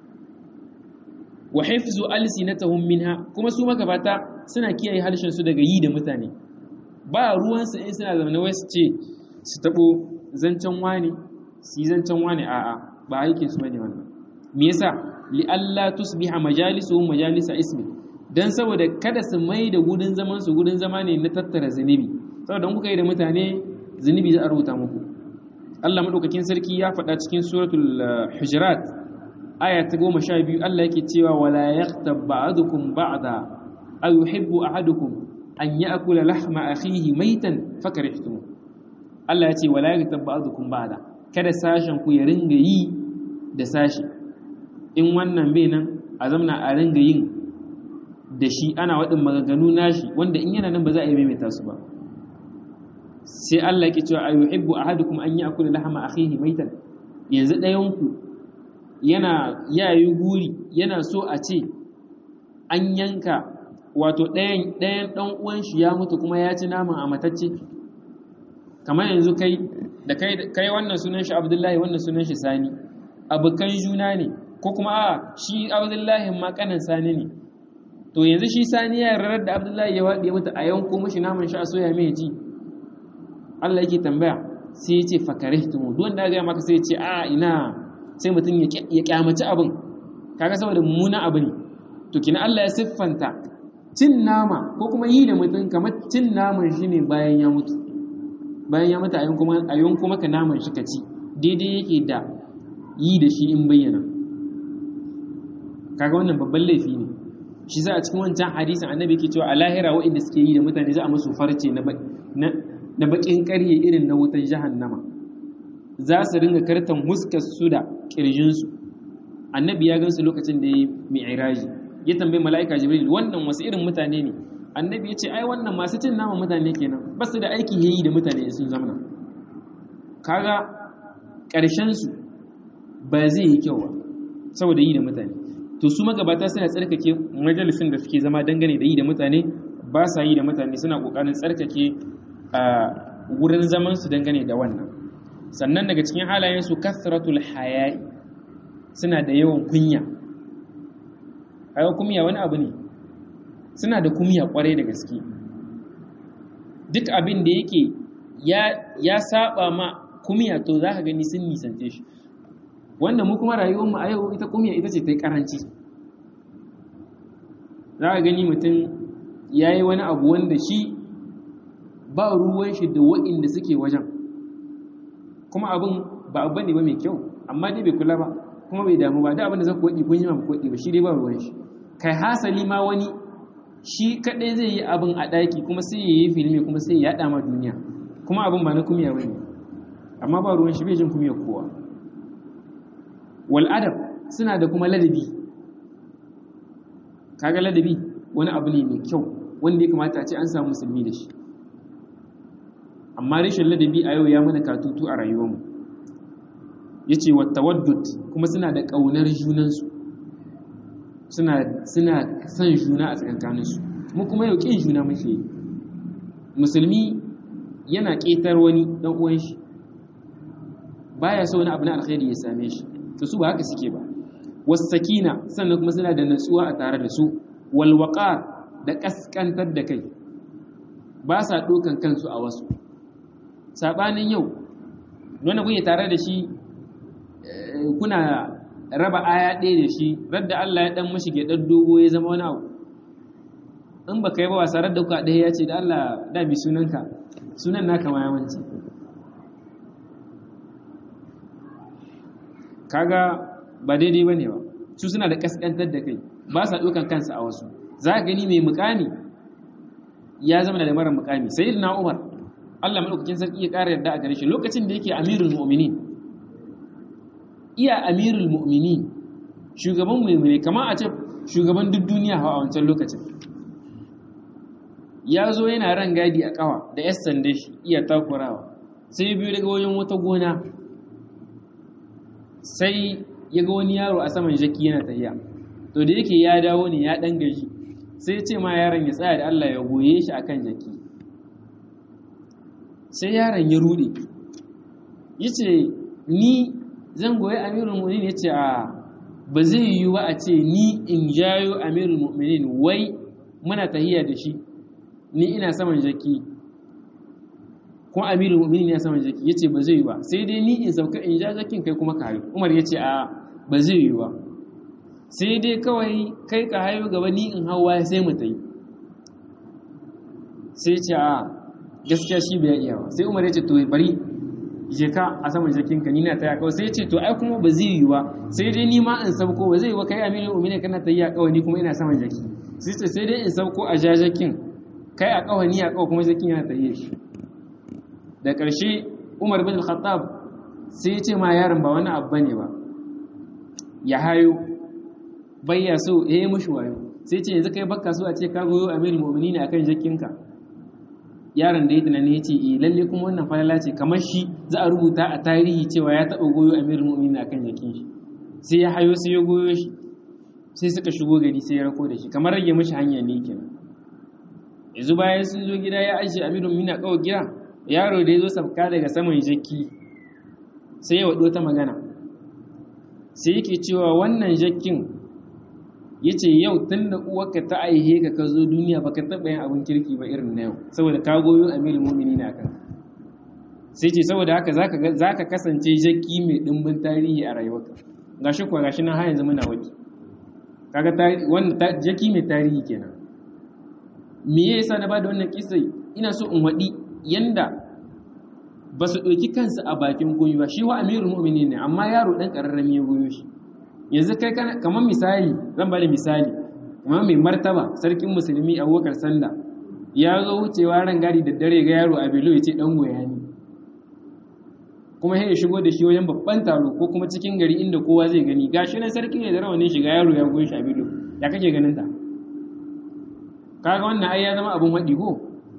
wa hifzu alsinatahum minha kuma su magabata suna kiyaye harshen su daga yi da mutane ba ruwansu in suna zama wai su ce su taɓo zancen wani su yi zancen wani a'a ba aikin su bane wannan me yasa li alla tusbiha majalisuhum majalisa ismi dan saboda kada su mai da gudun zaman su gudun zama ne na tattara zunubi saboda kuka yi da mutane zunubi za a rubuta muku Allah madaukakin sarki ya faɗa cikin suratul hujurat aya ta goma sha biyu Allah yake cewa wala yaqtab ba'dukum ba'da aw yuhibbu ahadukum an ya'kula lahma akhihi maitan fakarihtum Allah ya ce wala yaghtab ba'dukum ba'da kada sashen ku ya ringa yi da sashi in wannan bai nan a zamna a ringa yin da shi ana wadin maganganu nashi wanda in yana nan ba za a yi maimaita su ba sai Allah yake cewa ayuhibbu ahadukum an ya'kula lahma akhihi maitan yanzu ɗayan ku yana yayi guri yana so a ce an yanka wato ɗayan ɗayan ɗan uwan shi ya mutu kuma ya ci naman a matacce kamar yanzu kai da kai wannan sunan shi abdullahi wannan sunan shi sani abokan juna ne ko kuma a shi abdullahi ma kanan sani ne to yanzu shi sani ya rarar da abdullahi ya waɗe mata a yanko mashi naman shi a soya mai ji Allah yake tambaya sai ya ce fakare tumu duk wanda ga maka sai ya ce a ina sai mutum ya kyamaci abin kaga saboda mummunan abu ne to kina Allah ya siffanta cin nama ko kuma yi da mutum kamar cin naman shi ne bayan ya mutu bayan ya mutu a yanku maka naman shi ka ci daidai yake da yi da shi in bayyana kaga wannan babban laifi ne shi za a cikin wancan hadisin annabi yake cewa a lahira waɗanda suke yi da mutane za a musu farce na baƙin ƙarye irin na wutan jahannama za su ringa kartan huskar su da ƙirjinsu annabi ya gansu lokacin da ya yi mi'iraji ya tambayi mala'ika jibril wannan wasu irin mutane ne annabi ya ce ai wannan masu cin nama mutane kenan ba su da aiki yayi da mutane sun zamana kaga ƙarshen su ba zai yi kyau ba saboda yi da mutane to su magabata suna tsarkake majalisin da suke zama dangane da yi da mutane ba sa yi da mutane suna ƙoƙarin tsarkake a wurin zaman su dangane da wannan sannan daga cikin halayen su kasratul haya'i suna da yawan kunya kaga kumya wani abu ne suna da kumya kwarai da gaske duk abin da yake ya saba ma kumya to za ka gani sun nisance shi wanda mu kuma rayuwarmu a yau ita kumya ita ce ta yi karanci za a gani mutum ya yi wani abu wanda shi ba ruwan shi da waɗanda suke wajen kuma abin ba abu ne ba mai kyau amma dai bai kula ba kuma bai damu ba da abin da za ku waɗi kun yi ma ku waɗi ba shi dai ba ruwan shi kai hasali ma wani shi kaɗai zai yi abin a ɗaki kuma sai ya yi filmi kuma sai ya yaɗa ma duniya kuma abin ba na kumiya ba ne amma ba ruwan shi bai jin kumiyar kowa wal adab suna da kuma ladabi kaga ladabi wani abu ne mai kyau wanda ya kamata a ce an samu musulmi da shi amma rashin ladabi a yau ya mana katutu a rayuwarmu ya ce wata waddut kuma suna da ƙaunar junansu suna son juna a tsakankaninsu mu kuma yau ƙin juna muke yi musulmi yana ƙetar wani ɗan uwan shi baya so wani abu na alkhairi ya same shi to su ba haka suke ba wasakina sannan kuma suna da natsuwa a tare da su walwaƙar da ƙasƙantar da kai ba sa ɗokan kansu a wasu saɓanin yau wanda kuke tare da shi kuna raba aya ɗaya da shi radda Allah ya ɗan mashi ɗan dogo ya zama wani abu in ba ka yi ba wasa radda kuka ɗaya ya ce da Allah da bi sunanka sunan naka ma yawanci kaga ba daidai ba ne ba su suna da kaskantar da kai ba sa ɗaukan kansa a wasu za ka gani mai mukami ya zama da mara mukami sai na umar allah maɗaukakin sarki ya ƙara yarda a gare shi lokacin da yake amirul mu'minin iya amirul mu'minin shugaban mu'mini kamar a ce shugaban duk duniya a wancan lokacin ya zo yana ran gadi a kawa da yas sande shi iya takurawa sai biyu daga wajen wata gona sai ya ga wani yaro a saman jaki yana tafiya to da yake ya dawo ne ya dan gaji sai ce ma yaron ya tsaya da Allah ya goye shi akan jaki sai yaron ya rude yace ni zan goyi amirul mu'minin yace a ba zai yiwu ba a ce ni in jayo amirul mu'minin wai muna tahiya da shi ni ina saman jaki ko amirul mu'minin ya saman jaki yace ba zai yi ba sai dai ni in sauka in ja jakin kai kuma ka hayo umar yace a ba zai yi ba sai dai kawai kai ka hayo gaba ni in hawa sai mu tai sai ce a gaskiya shi bai iya ba sai umar yace to bari je ka a saman jakin ka ni na taya kawai sai yace to ai kuma ba zai yi ba sai dai ni ma in sauko ba zai yi ba kai amirul mu'minin kana tayya kawai ni kuma ina saman jaki sai ce sai dai in sauko a jajakin kai a kawai ni a kawai kuma jakin yana tayye shi da ƙarshe umar bin khattab sai ya ce ma yaron ba wani abu ne ba ya hayo bayya so ya yi mushi wayo sai ce yanzu kai bakka so a ce ka goyo amirul mu'minin akan jakinka yaron da ya tunani ya ce eh lalle kuma wannan falala ce kamar shi za a rubuta a tarihi cewa ya taɓa goyo amirul mu'minin akan jakin shi sai ya hayo sai ya goyo shi sai suka shigo gari sai ya rako da shi kamar rage mashi hanya ne kenan yanzu bayan sun zo gida ya ajiye amirul mu'minin a kawai gida yaro da ya zo sabka daga saman jaki sai ya waɗo ta magana sai yake cewa wannan jakin ya ce yau tun da uwarka ta aihe ka ka zo duniya ba ka taɓa yin abin kirki ba irin na yau saboda ka goyo amirin mumini na kan sai ce saboda haka za ka kasance jaki mai ɗimbin tarihi a rayuwarka ga shi kuwa ga shi na har yanzu muna waje kaga wannan jaki mai tarihi kenan me yasa na ba da wannan kisai ina so in waɗi yanda ba su ɗauki kansu a bakin goyi ba shi wa amirul mu'mini ne amma yaro ɗan ƙararrami ya goyo shi yanzu kai kamar misali zan bada misali kamar mai martaba sarkin musulmi abubakar sanda ya zo wucewa ran gadi da dare ga yaro a belo ya ce ɗan goya ne kuma ya shigo da shi wajen babban taro ko kuma cikin gari inda kowa zai gani gashi nan sarki ne da rawanin shiga yaro ya goyi shi a belo ya kake ganin ta kaga wannan ai ya zama abun waɗi ko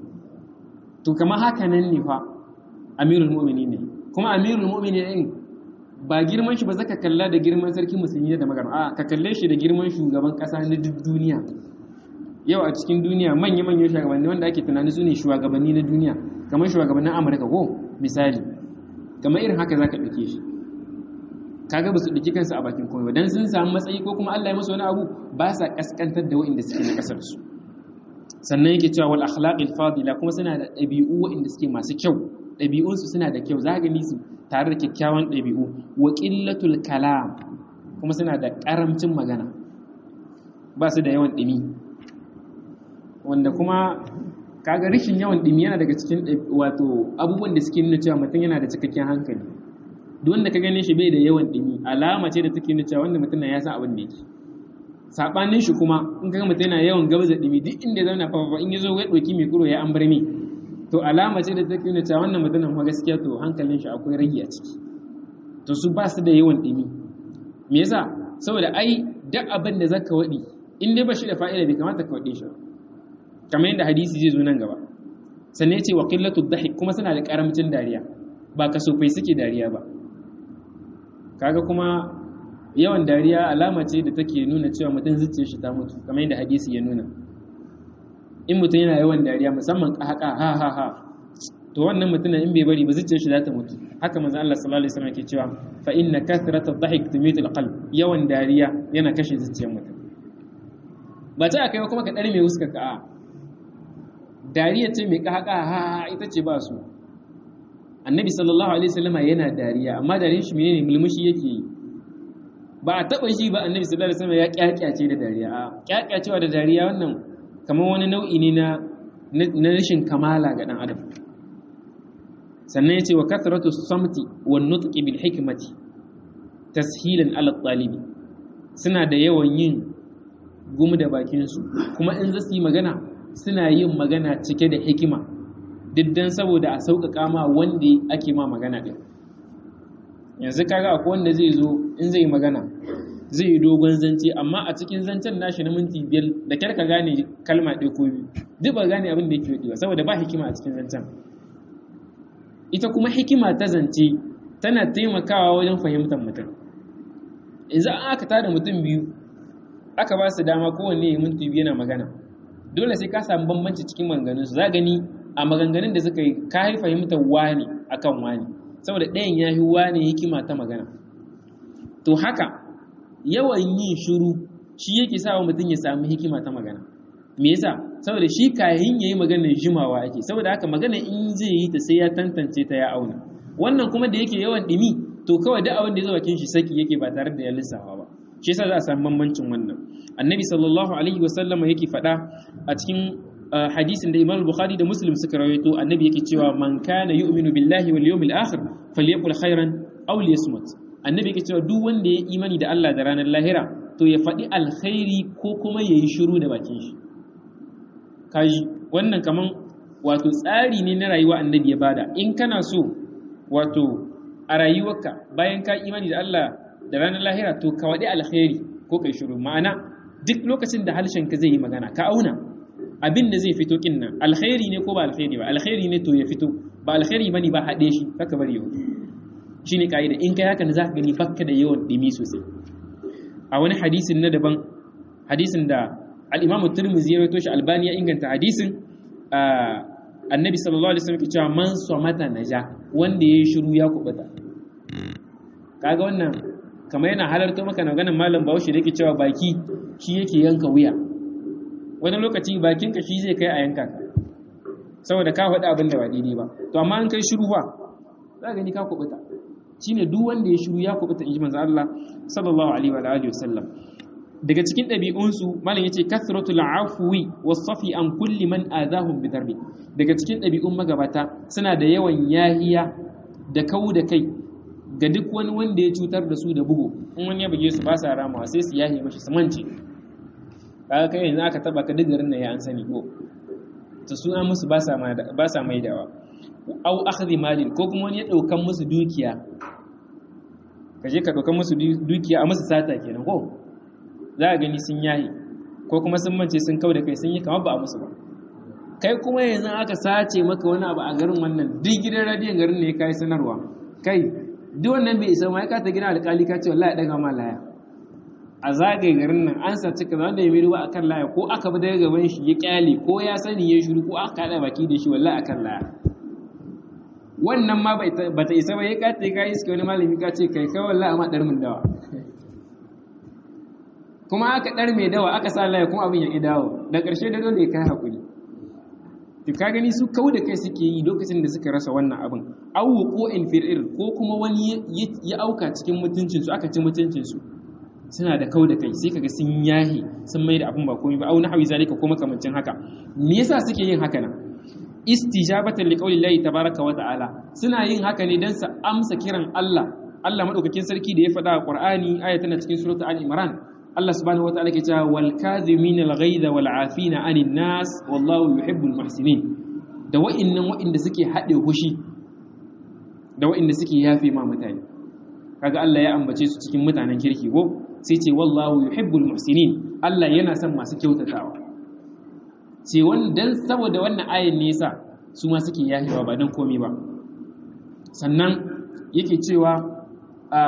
to kamar haka nan ne fa amirul mu'mini ne kuma amirul mu'mini din ba girman shi ba zaka kalla da girman sarki musulmi da magana a ka kalle shi da girman shugaban kasa na duk duniya yau a cikin duniya manya manyan shugabanni wanda ake tunani su ne shugabanni na duniya kamar shugabannin amurka ko misali kamar irin haka zaka ɗauke shi kaga ba su ɗauki kansu a bakin komai ba dan sun samu matsayi ko kuma Allah ya musu wani abu ba sa kaskantar da wa'inda suke na kasar su sannan yake cewa wal akhlaqil fadila kuma suna da ɗabi'u wa'inda suke masu kyau ɗabi'unsu suna da kyau za gani su tare da kyakkyawan ɗabi'u wa ƙillatul kalam kuma suna da ƙaramcin magana ba su da yawan ɗimi wanda kuma kaga rishin yawan dimi yana daga cikin wato abubuwan da suke nuna cewa mutum yana da cikakken hankali duk wanda ka gane shi bai da yawan dimi alama ce da take nuna cewa wanda mutum ya san abin da yake sabanin shi kuma in kaga mutum yana yawan gabza dimi duk inda zauna fa in yazo ya doki mai kuro ya an bar mi to alama ce da take nuna cewa wannan mutumin kuma gaskiya to hankalin shi akwai rage a ciki to su ba su da yawan dimi me yasa saboda ai duk abin da zaka wadi in dai ba shi da fa'ida bai kamata ka wade shi kamar yadda hadisi zai zo nan gaba sannan ya ce wa qillatu dhahik kuma suna da karamcin dariya ba kasofai suke dariya ba kaga kuma yawan dariya alama ce da take nuna cewa mutum zuciyar shi ta mutu kamar yadda hadisi ya nuna in mutum yana yawan dariya musamman haka ha ha ha to wannan mutumin in bai bari ba zuciyar shi za ta mutu haka manzo Allah sallallahu alaihi wasallam ke cewa fa inna kathrata dhahik tumitu alqalb yawan dariya yana kashe zuciyar mutum ba ta kai kuma ka dare mai wuska ka a dariya ce mai haka ha ha ita ce ba su annabi sallallahu alaihi wasallam yana dariya amma dariyar shi menene mulmushi yake yi ba a taba shi ba annabi sallallahu alaihi wasallam ya kyakyace da dariya a kyakyacewa da dariya wannan kamar wani nau'i ne na na rashin kamala ga dan adam sannan yace wa kathratu samti wan nutqi bil hikmati tashilan ala talibi suna da yawan yin gumu da bakin su kuma in zasu yi magana suna yin magana cike da hikima diddan saboda a sauƙaƙa ma wanda ake ma magana ɗin yanzu kaga akwai wanda zai zo in zai magana zai yi dogon zance amma a cikin zancen nashi na minti biyar da kyar ka gane kalma ɗaya ko biyu duk ba gane abin da yake yi saboda ba hikima a cikin zancen ita kuma hikima ta zance tana taimakawa wajen fahimtar mutum yanzu an aka tada mutum biyu aka ba su dama kowanne ya minti biyu yana magana dole sai ka samu bambanci cikin maganganunsu za gani a maganganun da suka yi ka yi fahimtar wani akan wani saboda ɗayan ya yi wani hikima ta magana to haka yawan yin shiru shi yake sa wa mutum ya samu hikima ta magana me yasa saboda shi kayan yayi maganar jimawa ake saboda haka magana in zai yi ta sai ya tantance ta ya auna wannan kuma da yake yawan dimi to kawai duk abin da ya zo bakin shi saki yake ba tare da ya lissafa ba shi yasa za a samu bambancin wannan annabi sallallahu alaihi wasallama yake faɗa a cikin hadisin da Imam Bukhari da Muslim suka rawaito annabi yake cewa man kana yu'minu billahi wal yawmil akhir falyaqul khairan aw liyasmut annabi yake cewa duk wanda ya imani da Allah da ranar lahira to ya faɗi alkhairi ko kuma yayi shiru da bakin shi kaji wannan kaman wato tsari ne na rayuwa annabi ya bada in kana so wato a rayuwarka bayan ka imani da Allah da ranar lahira to ka waɗi alkhairi ko kai shiru ma'ana duk lokacin da harshen ka zai yi magana ka auna abin da zai fito kin nan alkhairi ne ko ba alkhairi ba alkhairi ne to ya fito ba alkhairi bane ba haɗe shi kaka bari yau shine kaida in kai haka ne zaka gani bakka da yawan dimi sosai a wani hadisin na daban hadisin da al-Imam Tirmidhi ya rawaito shi Albani ya inganta hadisin annabi sallallahu alaihi wasallam ke cewa man somata naja wanda yayi shiru ya kubuta kaga wannan kamar yana halarta maka na ganin malam Bahaushe da yake cewa baki shi yake yanka wuya wani lokaci bakinka shi zai kai a yanka ka saboda ka faɗi abin da ba daidai ba to amma an kai shiru ba za gani ka kubuta shine duk wanda ya shiru ya kubuta in ji manzo Allah sallallahu alaihi wa alihi wasallam daga cikin ɗabi'unsu malam yace kasratul afwi was-safi an kulli man adahum bi darbi daga cikin ɗabi'un magabata suna da yawan yahiya da kau da kai ga duk wani wanda ya cutar da su da bugu in wani ya buge su ba sa ramawa sai su yahi mashi su mance kaga kai yanzu aka taba ka duk garin nan ya an sani ko to su an musu ba sa ba sa maidawa au akhdhi malin ko kuma wani ya daukan musu dukiya kaje ka daukan musu dukiya a musu sata kenan ko za a gani sun yayi ko kuma sun mance sun kau da kai sun yi kamar ba a musu ba kai kuma yanzu aka sace maka wani abu a garin wannan duk gidan radiyon garin ne kai sanarwa kai duk wannan bai isa ma ka ta gina alƙali ka ce wallahi daga ma laya a zagaye garin nan an sace kaza wanda ya miru akan laya ko aka bi daga gaban shi ya kyale ko ya sani ya shiru ko aka kada baki da shi wallahi akan laya wannan ma ba ta isa ba ya kace ka iske wani malami ka ce kai kai wallahi amma dar mun dawa kuma aka dar mai dawa aka sa laya kuma abin ya ki dawo da ƙarshe da dole ya kai hakuri to ka gani su kau da kai suke yi lokacin da suka rasa wannan abin awu ko infir'ir ko kuma wani ya auka cikin mutuncinsu aka ci mutuncinsu suna da kau da kai sai kaga sun yahi sun mai da abun ba komai ba au nahwi zalika ko makamancin haka me yasa suke yin haka nan istijabatan liqaulillahi tabaraka wa ta'ala suna yin haka ne dan su amsa kiran Allah Allah madaukakin sarki da ya faɗa a Qur'ani aya tana cikin suratul al-imran Allah subhanahu wa ta'ala ke cewa wal kadhimina al-ghayza wal 'afina 'anil nas wallahu yuhibbul muhsinin da wa'innan wa'inda suke haɗe hushi da wa'inda suke yafe ma mutane kaga Allah ya ambace su cikin mutanen kirki ko sai ce wallahu yuhibbul muhsinin Allah yana son masu kyautatawa ce dan saboda wannan ayin ne yasa su ma suke yahewa ba dan komai ba sannan yake cewa a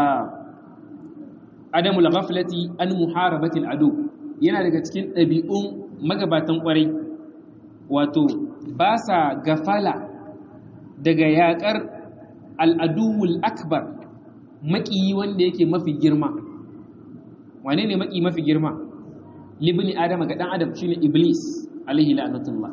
adamul ghaflati an muharabatil adu yana daga cikin ɗabi'un magabatan ƙwarai wato ba sa gafala daga yaƙar al'aduwul akbar maƙiyi wanda yake mafi girma wane ne maƙi mafi girma libni adama ga ɗan adam shine iblis alaihi la'anatullah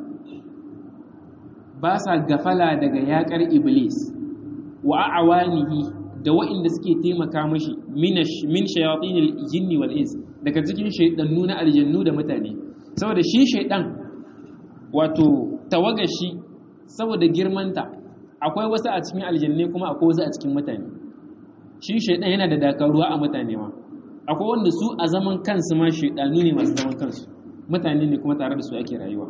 ba sa gafala daga yaƙar iblis wa a'awanihi da wa'inda suke taimaka mashi min shayatinil jinni wal ins daga cikin shaidannu na aljannu da mutane saboda shi shaidan wato tawagashi saboda girmanta akwai wasu a cikin aljanne kuma akwai wasu a cikin mutane shi shaidan yana da dakaruwa a mutane ma akwai wanda su a zaman kansu ma shaidanu ne masu zaman kansu mutane ne kuma tare da su ake rayuwa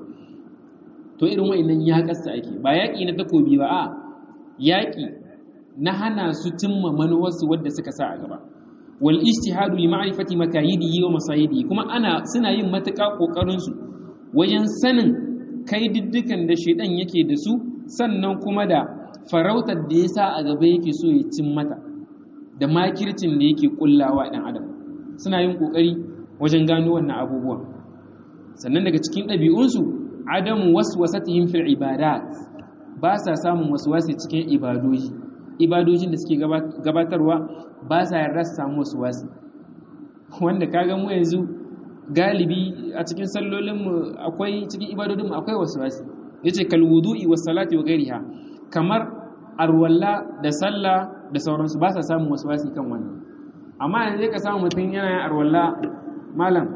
to irin wa'annan ya kasta ake ba yaƙi na takobi ba a yaƙi na hana su cimma manuwarsu wadda suka sa a gaba wal ijtihadu li ma'rifati makayidihi wa masayidihi kuma ana suna yin matuƙa kokarin su wajen sanin kai diddikan da shedan yake da su sannan kuma da farautar da yasa a gaba yake so ya cin mata da makircin da yake kullawa dan adam suna yin kokari wajen gano wannan abubuwan sannan daga cikin ɗabi'unsu adamu waswasatihim fil ibadat ba sa samun waswasi cikin ibadoji ibadojin da suke gabatarwa ba sa yarda su samu wasu wasi wanda kaga mu yanzu galibi a cikin sallolinmu akwai cikin ibadodinmu akwai wasu wasi yace kal wudu'i was salati wa ghairiha kamar arwalla da sallah da sauransu ba sa samun wasu wasi kan wannan amma yanzu ka samu mutum yana yin arwalla malam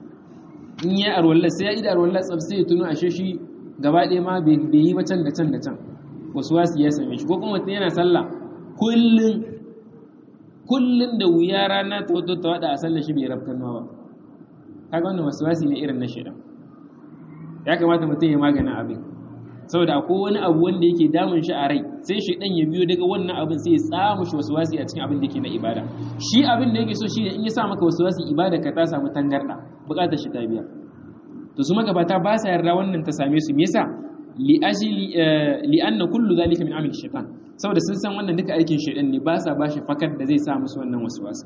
in yi arwalla sai ya ida arwalla tsaf sai ya tuno ashe shi gaba ɗaya ma bai yi ba can da can da can wasu wasu ya same shi ko kuma mutum yana sallah kullum kullum da wuya rana ta wato ta wada a sallar shi bai rafkan nawa ba kaga wannan wasu wasu ne irin na shaidan ya kamata mutum ya maganin abin saboda akwai wani abu wanda yake damun shi a rai sai shaidan ya biyo daga wannan abin sai ya tsamu shi wasu wasu a cikin abin da yake na ibada shi abin da yake so shi ne in ya sa maka wasu wasu ibada ka ta samu tangarda bukatar shi ta biya to su magabata ba sa yarda wannan ta same su me yasa li'anna kullu zalika min amali shaitan saboda sun san wannan duka aikin shaitan ne ba sa bashi fakar da zai sa musu wannan waswasa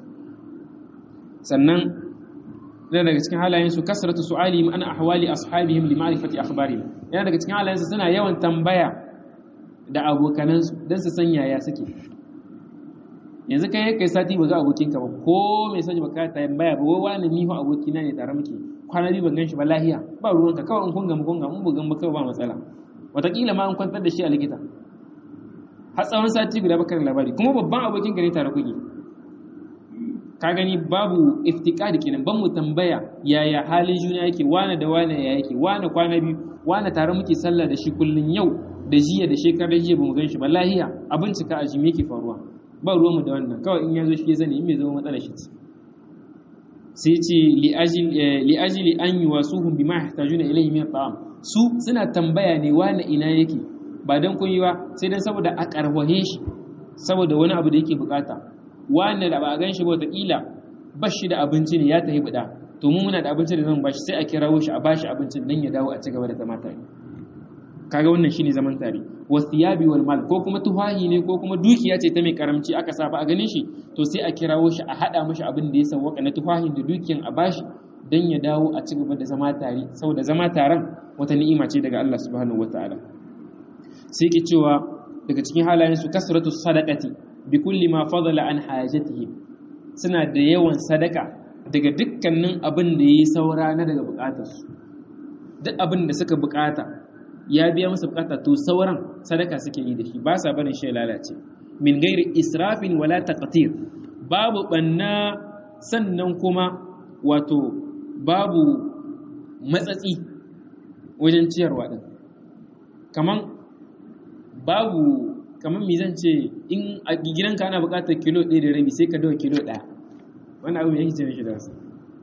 sannan yana daga cikin halayen su kasratu su'alihim an ahwali ashabihim li ma'rifati akhbarihim yana daga cikin halayen su suna yawan tambaya da abokanan su dan su san yaya suke yanzu kai kai sati ba ga abokinka ba ko mai sani ba ka tambaya ba wai wani ni fa abokina ne tare muke kwana biyu ban gan shi ba lahiya ba ruwanka kawai in kun gamu kun gamu bugan ba kawai ba matsala wataƙila ma an kwantar da shi a likita har tsawon sati guda bakar labari kuma babban abokin gare tare kuke ka gani babu iftikari kenan ban mu tambaya yaya halin juna yake wane da wane ya yake wane kwana biyu wane tare muke sallah da shi kullun yau da jiya da shekarar jiya bamu gan shi ba lahiya a bincika a jimi yake faruwa ba ruwanmu da wannan kawai in ya zo shi ya zane in bai zama matsala shi ce sai ce li'ajili an yi wasu hun bima yahtajuna ilayhi min ta'am su suna tambaya ne wani ina yake ba dan kun yi ba sai dan saboda a karwahe shi saboda wani abu da yake bukata wanda da ba a ganshi ba wataƙila ba shi da abinci ne ya tafi buɗa to mu muna da abinci da zan bashi sai a kirawo shi a bashi abincin dan ya dawo a ci gaba da zama tare kaga wannan shine zaman tare wasiyabi wal mal ko kuma tuhahi ne ko kuma dukiya ce ta mai karamci aka sa ba a ganin shi to sai a kirawo shi a hada mashi abin da ya sawwaka na tuhahin da dukiyan a bashi dan ya dawo a ci gaba da zama tare saboda zama taron wata ni'ima ce daga Allah subhanahu wataala sai ke cewa daga cikin halayen su kasratu sadaqati bi kulli ma fadala an hajatihi suna da yawan sadaka daga dukkanin abin da yayi saura na daga bukatarsu duk abin da suka bukata ya biya masa bukata to sauran sadaka suke yi da shi ba sa barin shi lalace min gairi israfin wala taqtir babu banna sannan kuma wato babu matsatsi wajen ciyarwa din kaman babu kaman me zan ce in a gidanka ana buƙatar kilo ɗaya da rabi sai ka dawo kilo ɗaya wannan abu yake ce mishi da wasu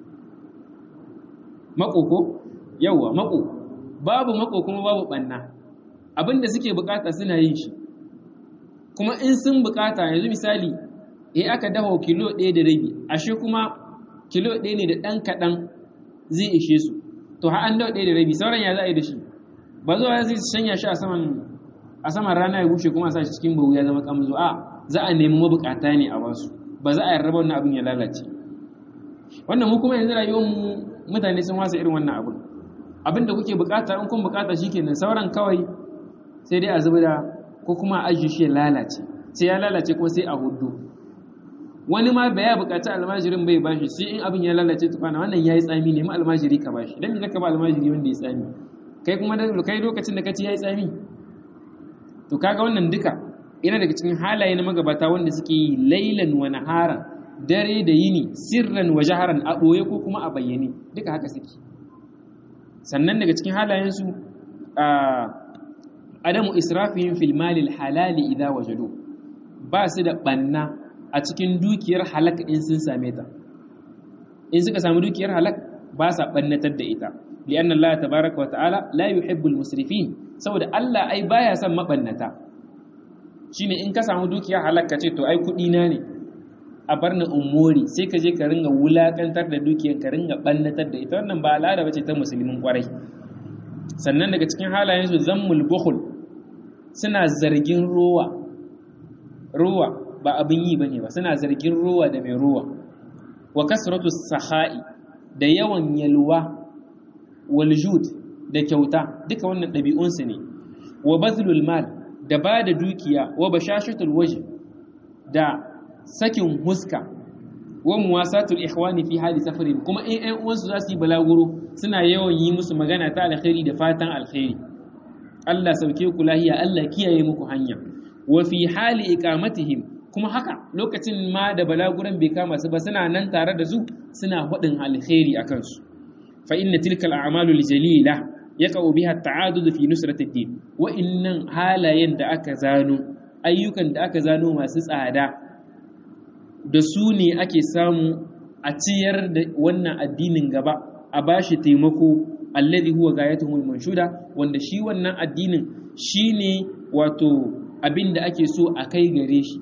mako ko yawwa mako babu mako kuma babu ɓanna abinda suke bukata suna yin shi kuma in sun bukata yanzu misali eh aka dafa kilo ɗaya da rabi ashe kuma kilo ɗaya ne da ɗan kaɗan zai ishe su to har an dawo ɗaya da rabi sauran ya za a yi da shi ba zuwa zai shanya shi a saman a saman rana ya bushe kuma a sa shi cikin bawu ya zama kamzo a za a nemi mabukata ne a wasu ba za a yarda wannan abin ya lalace wannan mu kuma yanzu rayuwar mu mutane sun wasa irin wannan abin abin da kuke bukata in kun bukata shikenan sauran kawai sai dai a zuba da ko kuma a ajiye shi ya lalace sai ya lalace ko sai a hudu wani ma bai ya bukaci almajirin bai bashi sai in abin ya lalace tukwana wannan yayi tsami ne ma almajiri ka bashi dan me zaka ba almajiri wanda ya tsami kai kuma da kai lokacin da kace yayi tsami to kaga wannan duka yana daga cikin halaye na magabata wanda suke yi lailan wa naharan dare da yini sirran wa jaharan a ɓoye ko kuma a bayyane duka haka suke sannan daga cikin halayensu a adamu israfihim fil malil halali idza wajadu ba su da banna a cikin dukiyar halak in sun same ta in suka samu dukiyar halak ba sa bannatar da ita li'anna Allah tabaaraka wa ta'ala la yuhibbul musrifin saboda Allah ai baya son mabannata shine in ka samu dukiyar halak ka ce to ai kudi na ne a bar ni umori sai ka je ka ringa wulakantar da dukiyar ka ringa bannatar da ita wannan ba al'ada bace ta musulmin kwarai sannan daga cikin halayensu zammul bukhul suna zargin ruwa ruwa ba abin yi bane ba suna zargin ruwa da mai ruwa wa kasratu saha'i da yawan yalwa wal jud da kyauta duka wannan ɗabi'unsu ne wa bazlul mal da ba da dukiya wa bashashatul waje da sakin huska wa muwasatul ikhwani fi hali safarin kuma in ƴan uwansu za su yi balaguro suna yawan yi musu magana ta alkhairi da fatan alkhairi Allah sauke ku lahiya Allah kiyaye muku hanya wa fi hali iqamatihim kuma haka lokacin ma da balaguran bai kama su ba suna nan tare da su suna hudin alkhairi akan su fa inna tilka al'amalu aljalila yaqau biha at-ta'adud fi nusrati ad-din wa innan halayen da aka zano ayyukan da aka zano masu tsada da su ne ake samu a ciyar da wannan addinin gaba a bashi taimako alladhi huwa gayatuhul manshuda wanda shi wannan addinin shine wato abin da ake so a kai gare shi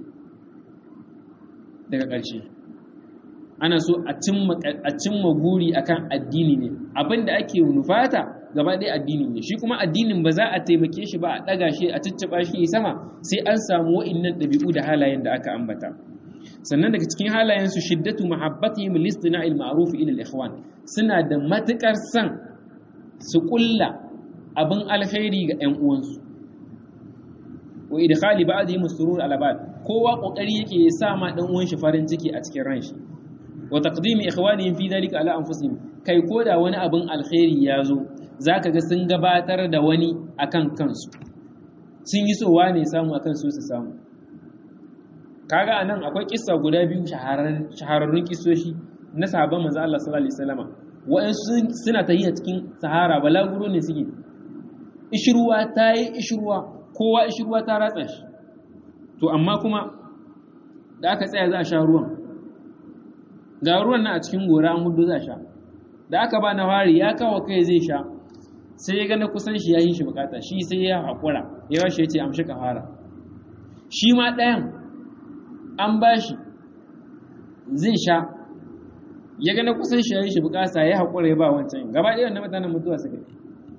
daga ƙarshe ana so a cimma guri akan addini ne abin da ake nufata gaba ɗaya addini ne shi kuma addinin ba za a taimake shi ba a ɗaga shi a cicciɓa shi sama sai an samu wa'innan ɗabi'u da halayen da aka ambata sannan daga cikin halayensu shiddatu mahabbatihim listina'il ma'ruf ila al-ikhwan suna da matukar san su kulla abin alkhairi ga ƴan uwansu wa idkhali ba'dihim surur ala ba'd kowa kokari yake ya sa ma dan uwan shi farin ciki a cikin ran shi wa taqdimi ikhwanihim fi dhalika ala anfusihim kai koda wani abin alkhairi ya zo zaka ga sun gabatar da wani akan kansu sun yi so wane samu akan su su samu kaga anan akwai kissa guda biyu shahararrun kissoshi na sahabban manzo Allah sallallahu alaihi wasallama wa'ansu suna tahiya cikin sahara balaguro ne suke ishruwa ta yi ishruwa kowa ishruwa ta ratsa shi to amma kuma da aka tsaya za a sha ruwan ga ruwan nan a cikin gora an hudu za a sha da aka ba na fari ya kawo kai zai sha sai ya ga na kusan shi ya yi shi bukata shi sai ya haƙura ya washe ya ce amshi ka fara shi ma ɗayan an ba shi zai sha ya gana kusan shi ya yi shi bukasa ya haƙura ya ba wancan gaba ɗaya na mutanen mutuwa suka yi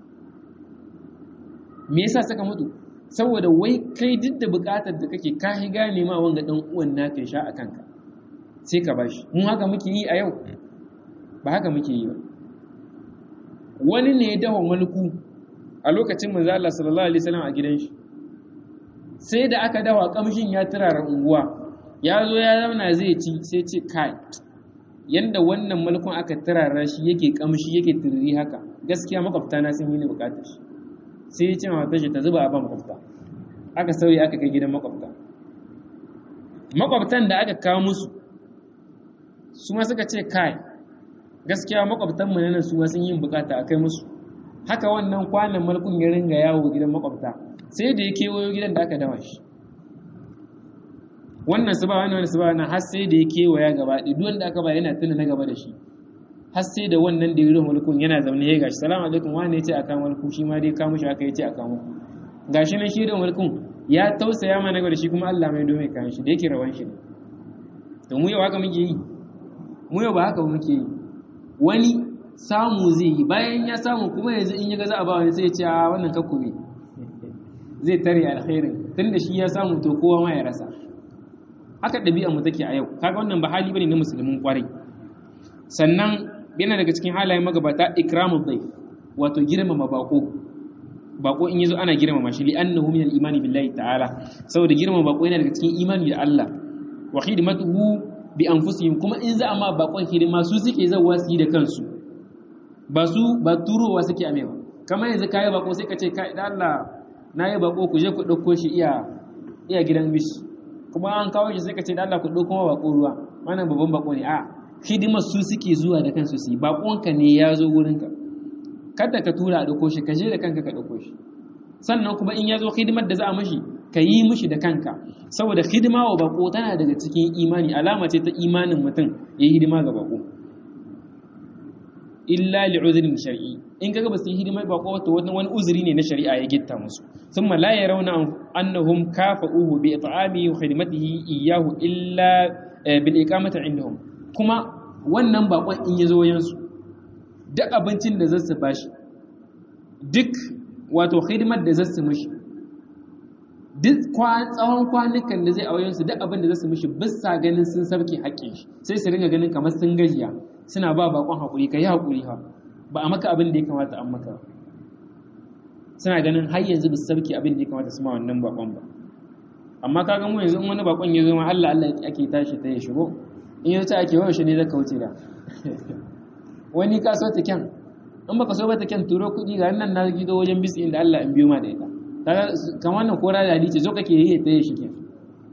me yasa suka mutu saboda wai kai duk da bukatar da kake ka hi gane ma wanga dan uwan naka ya sha a kanka sai ka bashi mun haka muke yi a yau ba haka muke yi ba wani ne ya dawo mulku a lokacin manzo Allah sallallahu alaihi wasallam a gidan shi sai da aka dawa kamshin ya turara unguwa ya zo ya zauna zai ci sai ce kai yanda wannan mulkun aka turara shi yake kamshi yake turri haka gaskiya makwabta na sun yi ni bukatar shi sai ya ce ma matar shi ta zuba a ban makwabta aka sauya aka kai gidan makwabta makwabtan da aka kawo musu su ma suka ce kai gaskiya makwabtanmu na nan su ma sun yin bukata a kai musu haka wannan kwanan malkun ya ringa yawo gidan makwabta sai da ya kewayo gidan da aka dama shi wannan su ba wani wani su ba wani har sai da ya kewaya gaba ɗaya duk wanda aka ba yana tuna na gaba da shi har sai da wannan da yirin mulkun yana zaune ya gashi salamu alaikum wani ya ce a kama mulku shi ma dai kamu shi aka yi ce a kama gashi nan shi da mulkun ya tausaya mana gaba da shi kuma Allah mai dome kayan shi da yake rawan shi ne to mu yau haka muke yi mu yau ba haka muke yi wani samu zai yi bayan ya samu kuma yanzu in ya ga za a ba wani sai ya ce a wannan kakku ne zai tare alkhairin tunda shi ya samu to kowa ma ya rasa haka ɗabi'ar mu take a yau kaga wannan ba hali bane na musulmin kwarai sannan yana daga cikin halayen magabata ikramul dayf wato girmama bako bako in yazo ana girmama shi li annahu min al-imani billahi ta'ala saboda girmama bako yana daga cikin imani da Allah wa khidmatuhu bi anfusihim kuma in za a ma bakon hidima su suke zawa su yi da kansu ba su ba turowa suke ame ba kamar yanzu kayi bako sai ka ce kai da Allah na yi bako ku je ku ɗauko shi iya iya gidan bishi kuma an kawo shi sai ka ce da Allah ku ɗauko ma bako ruwa wannan babban bako ne a hidimar su suke zuwa da kansu su yi bakonka ne ya zo wurinka kada ka tura a ɗauko shi ka je da kanka ka ɗauko shi sannan kuma in ya zo hidimar da za a mashi ka yi mishi da kanka saboda hidima wa bako tana daga cikin imani alama ce ta imanin mutum ya yi hidima ga bako illa li'udhrin shar'i in kaga ba su yi hidimar bako to wani uzuri ne na shari'a ya gitta musu thumma la yarawna annahum kafa'uhu bi it'amihi wa khidmatihi iyyahu illa bil iqamati indahum kuma wannan bakon in ya zo wayansu duk abincin da zasu bashi duk wato hidimar da zasu mishi duk tsawon kwanukan da zai a wayansu duk abin da zasu mishi bisa ganin sun sarki haƙƙin shi sai su ringa ganin kamar sun gajiya suna ba bakon haƙuri ka yi haƙuri ha ba a maka abin da ya kamata an maka suna ganin har yanzu ba su sarki abin da ya kamata su ma wannan bakon ba amma ka ga mu yanzu in wani bakon ya zo ma Allah Allah ake tashi ta ya shigo in yace ake wayo shi ne zaka wuce da wani ka so ta kyan in baka so ba ta kyan turo kuɗi ga nan na gido wajen bisi inda Allah in biyo ma da ita kaga kamar wannan kora da hadice zo kake yi ta yi shi kyan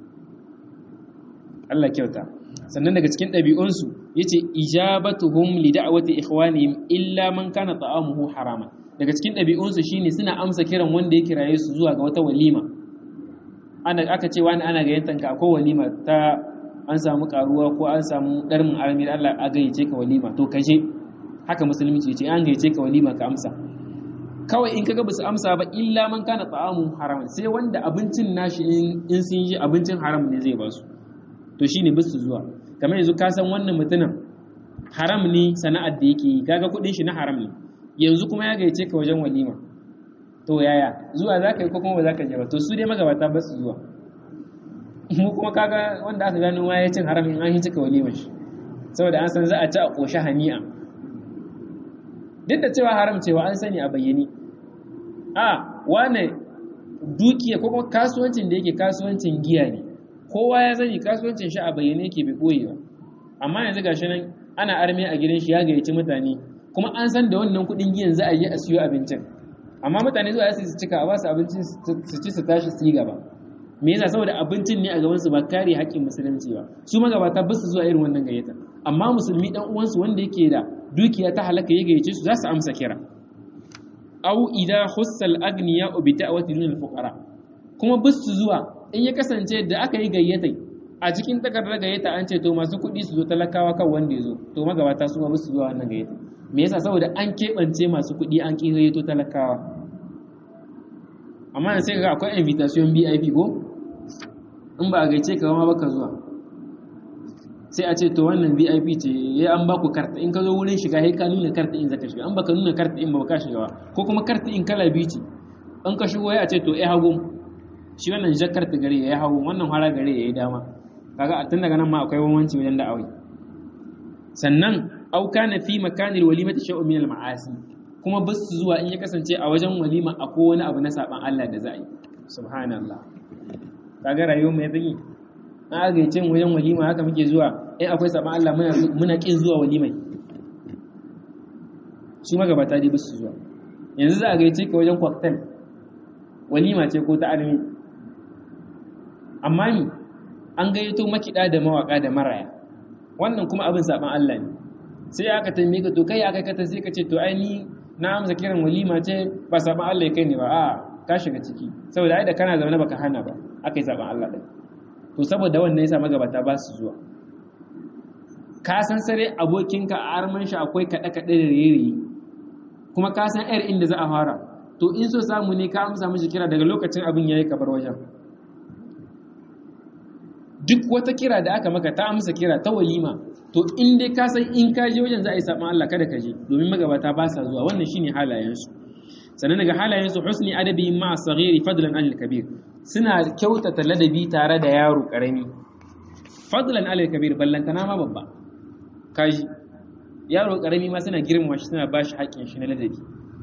Allah kyauta sannan daga cikin ɗabi'unsu yace ijabatuhum li da'wati ikhwanihim illa man kana ta'amuhu harama daga cikin ɗabi'unsu shine suna amsa kiran wanda ya kiraye su zuwa ga wata walima ana aka ce wani ana gayyantanka akwai walima ta an samu karuwa ko an samu ɗarmin armir Allah a gayyace ka walima to kaje haka musulunci ce an gayyace ka walima ka amsa kawai in kaga basu amsa ba illa man kana ta'amu haram sai wanda abincin nashi in sun yi abincin haram ne zai ba su to shine basu zuwa kamar yanzu ka san wannan mutumin haram ne sana'ar da yake yi kaga kuɗin shi na haram ne yanzu kuma ya gayyace ka wajen walima to yaya zuwa za ka yi ko kuma ba za ka je ba to su dai magabata ba su zuwa mu kuma kaga wanda aka gano ma ya cin haramin an yi cika walimar shi saboda an san za a ci a ƙoshi hani'a duk da cewa haram cewa an sani a bayyane a wane dukiya ko kuma kasuwancin da yake kasuwancin giya ne kowa ya sani kasuwancin shi a bayyane yake bai ɓoye ba amma yanzu gashi nan ana arme a gidan shi ya gayyaci mutane kuma an san da wannan kuɗin giyan za a je a siyo abincin amma mutane zuwa su cika a basu abincin su ci su tashi su yi gaba me yasa saboda abincin ne a gaban su ba kare haƙƙin musulunci ba su magabata ba su zuwa irin wannan gayyata amma musulmi dan uwansu wanda yake da dukiya ta halaka ya gayyace su za su amsa kira aw idha khussal agniya bi da'wati dunal fuqara kuma ba su zuwa in ya kasance da aka yi gayyata a cikin takardar gayyata an ce to masu kuɗi su zo talakawa kan wanda ya zo to magabata su ma ba su zuwa wannan gayyata me yasa saboda an keɓance masu kuɗi an ƙirayo talakawa amma sai ga akwai invitation BIP ko in ba a gaice ka ma baka zuwa sai a ce to wannan VIP ce ya an ba ku karta in ka zo wurin shiga sai ka nuna karta in zaka shiga an baka nuna karta in ba ka shiga ba ko kuma karta in kala biyu ce an ka shigo ya ce to eh hagu shi wannan jakar ta gare ya hagu wannan hara gare ya yi dama kaga tun daga nan ma akwai bambanci wajen da'awi sannan au kana fi makanil walimati shay'un min al-ma'asi kuma bas zuwa in ya kasance a wajen walima akwai wani abu na saban Allah da za a yi subhanallah kaga rayuwar mu ya tsaki an aga cin wajen walima haka muke zuwa in akwai saban Allah muna muna kin zuwa walimai su magabata dai bas zuwa yanzu za a gaice ka wajen cocktail walima ce ko ta armi amma ni an gayyato makida da mawaka da maraya wannan kuma abin saban Allah ne sai aka tambaye ka to kai aka kata sai ka ce to ai ni na amsa kiran walima ce ba saban Allah ya kai ne ba a ka shiga ciki saboda ai da kana zaune baka hana ba akai saban Allah din to saboda wannan yasa magabata ba su zuwa ka san sare abokinka a arman shi akwai kaɗe kaɗe da rere kuma ka san yar inda za a fara to in so samu ne ka amsa mishi kira daga lokacin abin yayi kabar wajen duk wata kira da aka maka ta amsa kira ta walima to in dai ka san in ka je wajen za a yi saban Allah kada ka je domin magabata ba sa zuwa wannan shine halayensu sannan daga halayensu husni adabi ma saghiri fadlan anil kabir suna kyautata ladabi tare da yaro karami fadlan anil kabir ballantana ma babba kaji yaro karami ma suna girmama shi suna bashi haƙƙin shi na ladabi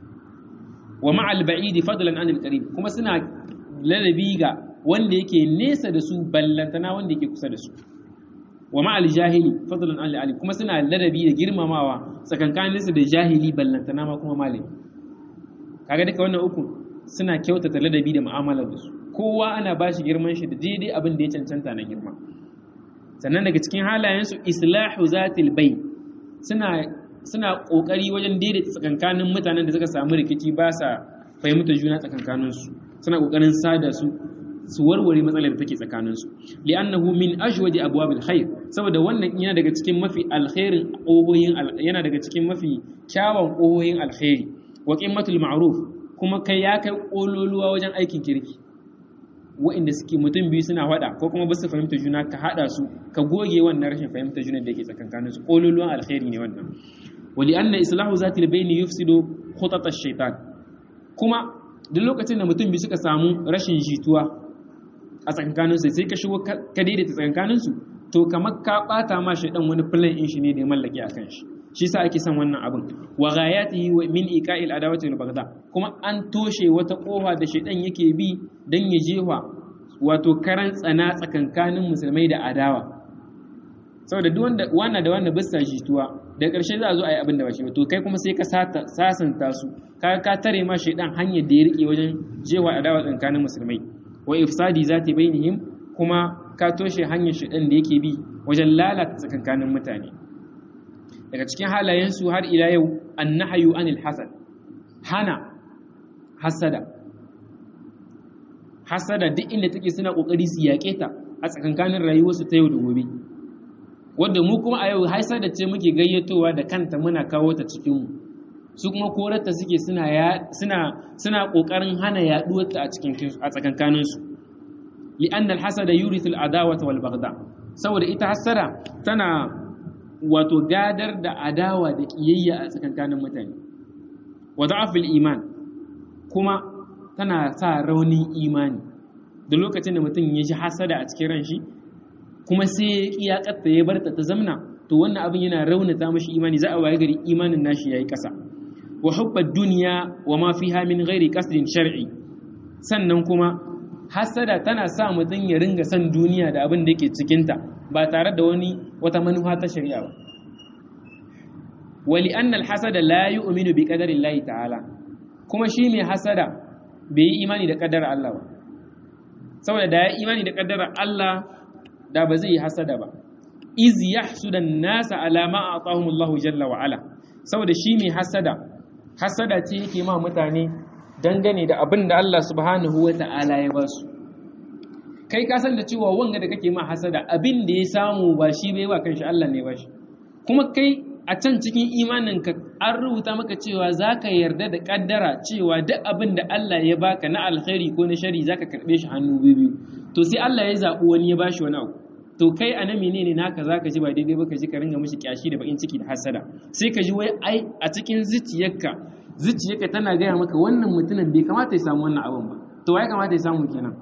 wa ma'al ba'idi fadlan anil qarib kuma suna ladabi ga wanda yake nesa da su ballantana wanda yake kusa da su wa ma'al jahili fadlan anil alim kuma suna ladabi da girmamawa tsakankanin su da jahili ballantana ma kuma malami kaga duka wannan uku suna kyautata ladabi da mu'amalar da su kowa ana bashi girman shi da daidai abin da ya cancanta na girma sannan daga cikin halayensu islahu zatil bai suna suna kokari wajen daidaita tsakankanin mutanen da suka samu rikici ba sa fahimta juna tsakankanin su suna kokarin sada su su warware matsalar da take tsakanin su li'annahu min ajwadi abwabil khair saboda wannan yana daga cikin mafi alkhairin ƙohoyin yana daga cikin mafi kyawun ƙohoyin alkhairi wa qimmatul ma'ruf kuma kai ya kai kololuwa wajen aikin kirki wa'inda suke mutum biyu suna faɗa ko kuma ba su fahimta juna ka haɗa su ka goge wannan rashin fahimta juna da ke tsakankanin su kololuwan alkhairi ne wannan wali anna islahu zati albayni yufsidu khutat ash-shaytan kuma duk lokacin da mutum biyu suka samu rashin jituwa a tsakankanin su sai ka shigo ka daidaita tsakankanin su to kamar ka bata ma shaydan wani plan in shi ne da ya mallake akan shi shi sa ake son wannan abin wa ghayatihi wa min iqa'il adawati wal baghdha kuma an toshe wata kofa da shaydan yake bi dan ya jefa wato karan tsana tsakankanin musulmai da adawa saboda duk wanda wannan da wannan bisa jituwa da ƙarshe za a zo a yi abin da ba shi ba to kai kuma sai ka sasanta su ka ka tare ma shaydan hanyar da ya rike wajen jewa adawa tsakanin musulmai wa ifsadi zati bainihim kuma ka toshe hanyar shaydan da yake bi wajen lalata tsakankanin mutane daga cikin halayensu har ila yau annahayu anil hasad hana hasada hasada duk inda take suna kokari su yaƙe ta a tsakankanin rayuwarsu ta yau da gobe wanda mu kuma a yau hasada ce muke gayyatowa da kanta muna kawo ta cikin mu su kuma korarta suke suna suna suna kokarin hana yaduwar ta a cikin a tsakankanin su li'anna al-hasada yurithu al-adawata wal baghda saboda ita hasada tana wato gadar da adawa da kiyayya a tsakankanin mutane wa da'afil iman kuma tana sa raunin imani da lokacin da mutum ya ji hasada a cikin ran shi kuma sai ya kiyakatta ya barta ta zamna to wannan abin yana raunata mashi imani za a waye gari imanin nashi yayi kasa wa hubbad dunya wa ma fiha min ghairi qasdin shar'i sannan kuma hasada tana sa mutum ya ringa son duniya da abin da yake cikinta ba tare da wani wata manufa ta shari'a ba wali annal hasada la yu'minu bi qadari Allah ta'ala kuma shi mai hasada bai yi imani da kaddara Allah ba saboda da ya imani da kaddara Allah da ba zai yi hasada ba iz yahsuda an-nasa ala ma atahum Allah jalla wa ala saboda shi mai hasada hasada ce yake ma mutane dangane da abin da Allah subhanahu wa ta'ala ya ba su kai ka san da cewa wanga da kake ma hasada abin da ya samu ba shi bai ba kanshi Allah ne ba shi kuma kai a can cikin imaninka an rubuta maka cewa za ka yarda da kaddara cewa duk abin da Allah ya baka na alkhairi ko na shari za ka karɓe shi hannu biyu to sai Allah ya zaɓi wani ya bashi wani abu to kai a nan menene naka za ka ji ba daidai ba ka ji ka ringa mishi kyashi da bakin ciki da hasada sai ka ji wai ai a cikin zuciyarka zuciyarka tana gaya maka wannan mutumin bai kamata ya samu wannan abin ba to ya kamata ya samu kenan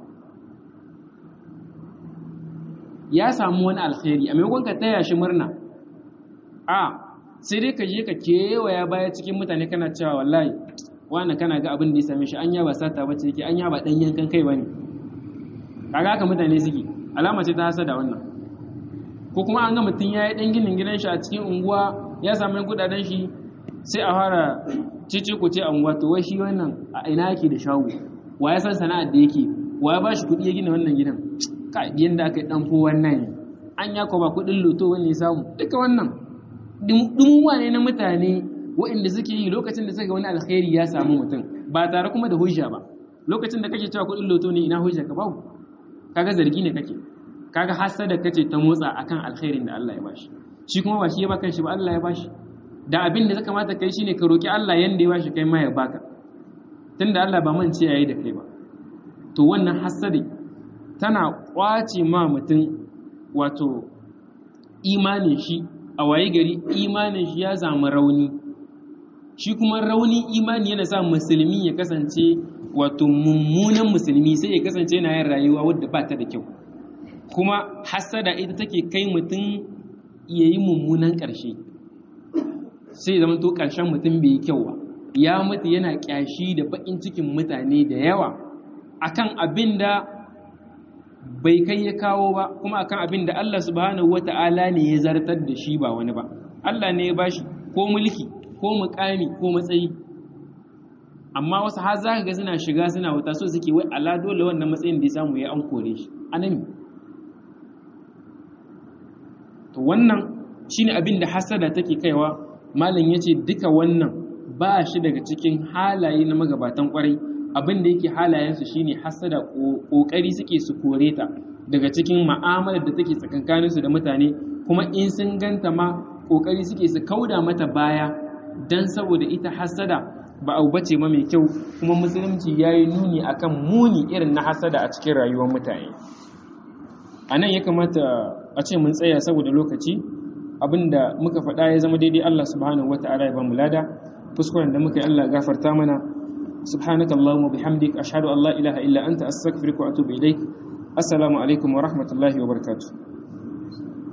ya samu wani alkhairi a maimakon ka taya shi murna a sai dai ka je ka kewaya baya cikin mutane kana cewa wallahi wani kana ga abin da ya same shi anya ba sata bace yake anya ba dan yankan kai bane kaga haka mutane suke alama ce ta hasada wannan ko kuma an ga mutum ya yi dan ginin gidan shi a cikin unguwa ya samu kudaden shi sai a fara cici ku ce a unguwa to wai shi wannan a ina yake da shago wa ya san sana'ar da yake wa ya ba shi kuɗi ya gina wannan gidan ka yanda aka yi dan fo wannan an ya ba kuɗin loto wani ya samu duka wannan dumuwa ne na mutane waɗanda suke yi lokacin da suka wani alkhairi ya samu mutum ba tare kuma da hujja ba lokacin da kake cewa kuɗin loto ne ina hujja ka babu kaga zargi ne kake kaga hasada kace ta motsa akan alkhairin da Allah ya bashi shi kuma ba shi ya baka shi ba Allah ya bashi da abin da ya kamata kai shine ka roki Allah yanda ya bashi kai ma ya baka tunda Allah ba man ce yayi da kai ba to wannan hasadi tana kwace ma mutum wato imanin shi a waye gari imanin shi ya samu rauni shi kuma rauni imani yana sa musulmi ya kasance wato mummunan musulmi sai ya kasance yana yin rayuwa wadda ba ta da kyau kuma hasada ita take kai mutum ya yi mummunan ƙarshe sai zama to ƙarshen mutum bai yi kyau ba ya mutu yana ƙyashi da baƙin cikin mutane da yawa akan abin da bai kai ya kawo ba kuma akan abin da Allah subhanahu wata'ala ne ya zartar da shi ba wani ba Allah ne ya bashi ko mulki ko mukami ko matsayi amma wasu har za ka ga suna shiga suna wuta so suke wai ala dole wannan matsayin da ya samu ya an kore shi anami to wannan shine abin da hasada take kaiwa malam yace duka wannan ba shi daga cikin halaye na magabatan kwarai abin da yake halayensu shine hasada kokari suke su kore ta daga cikin ma'amalar da take tsakankaninsu da mutane kuma in sun ganta ma kokari suke su kauda mata baya dan saboda ita hasada ba abu bace ma mai kyau kuma musulunci yayi nuni akan muni irin na hasada a cikin rayuwar mutane anan ya kamata a ce mun tsaya saboda lokaci abinda muka faɗa ya zama daidai Allah subhanahu wata'ala ya ba mu lada kuskuren da muka yi Allah gafarta mana سبحانك اللهم وبحمدك أشهد أن لا إله إلا أنت أستغفرك وأتوب إليك السلام عليكم ورحمة الله وبركاته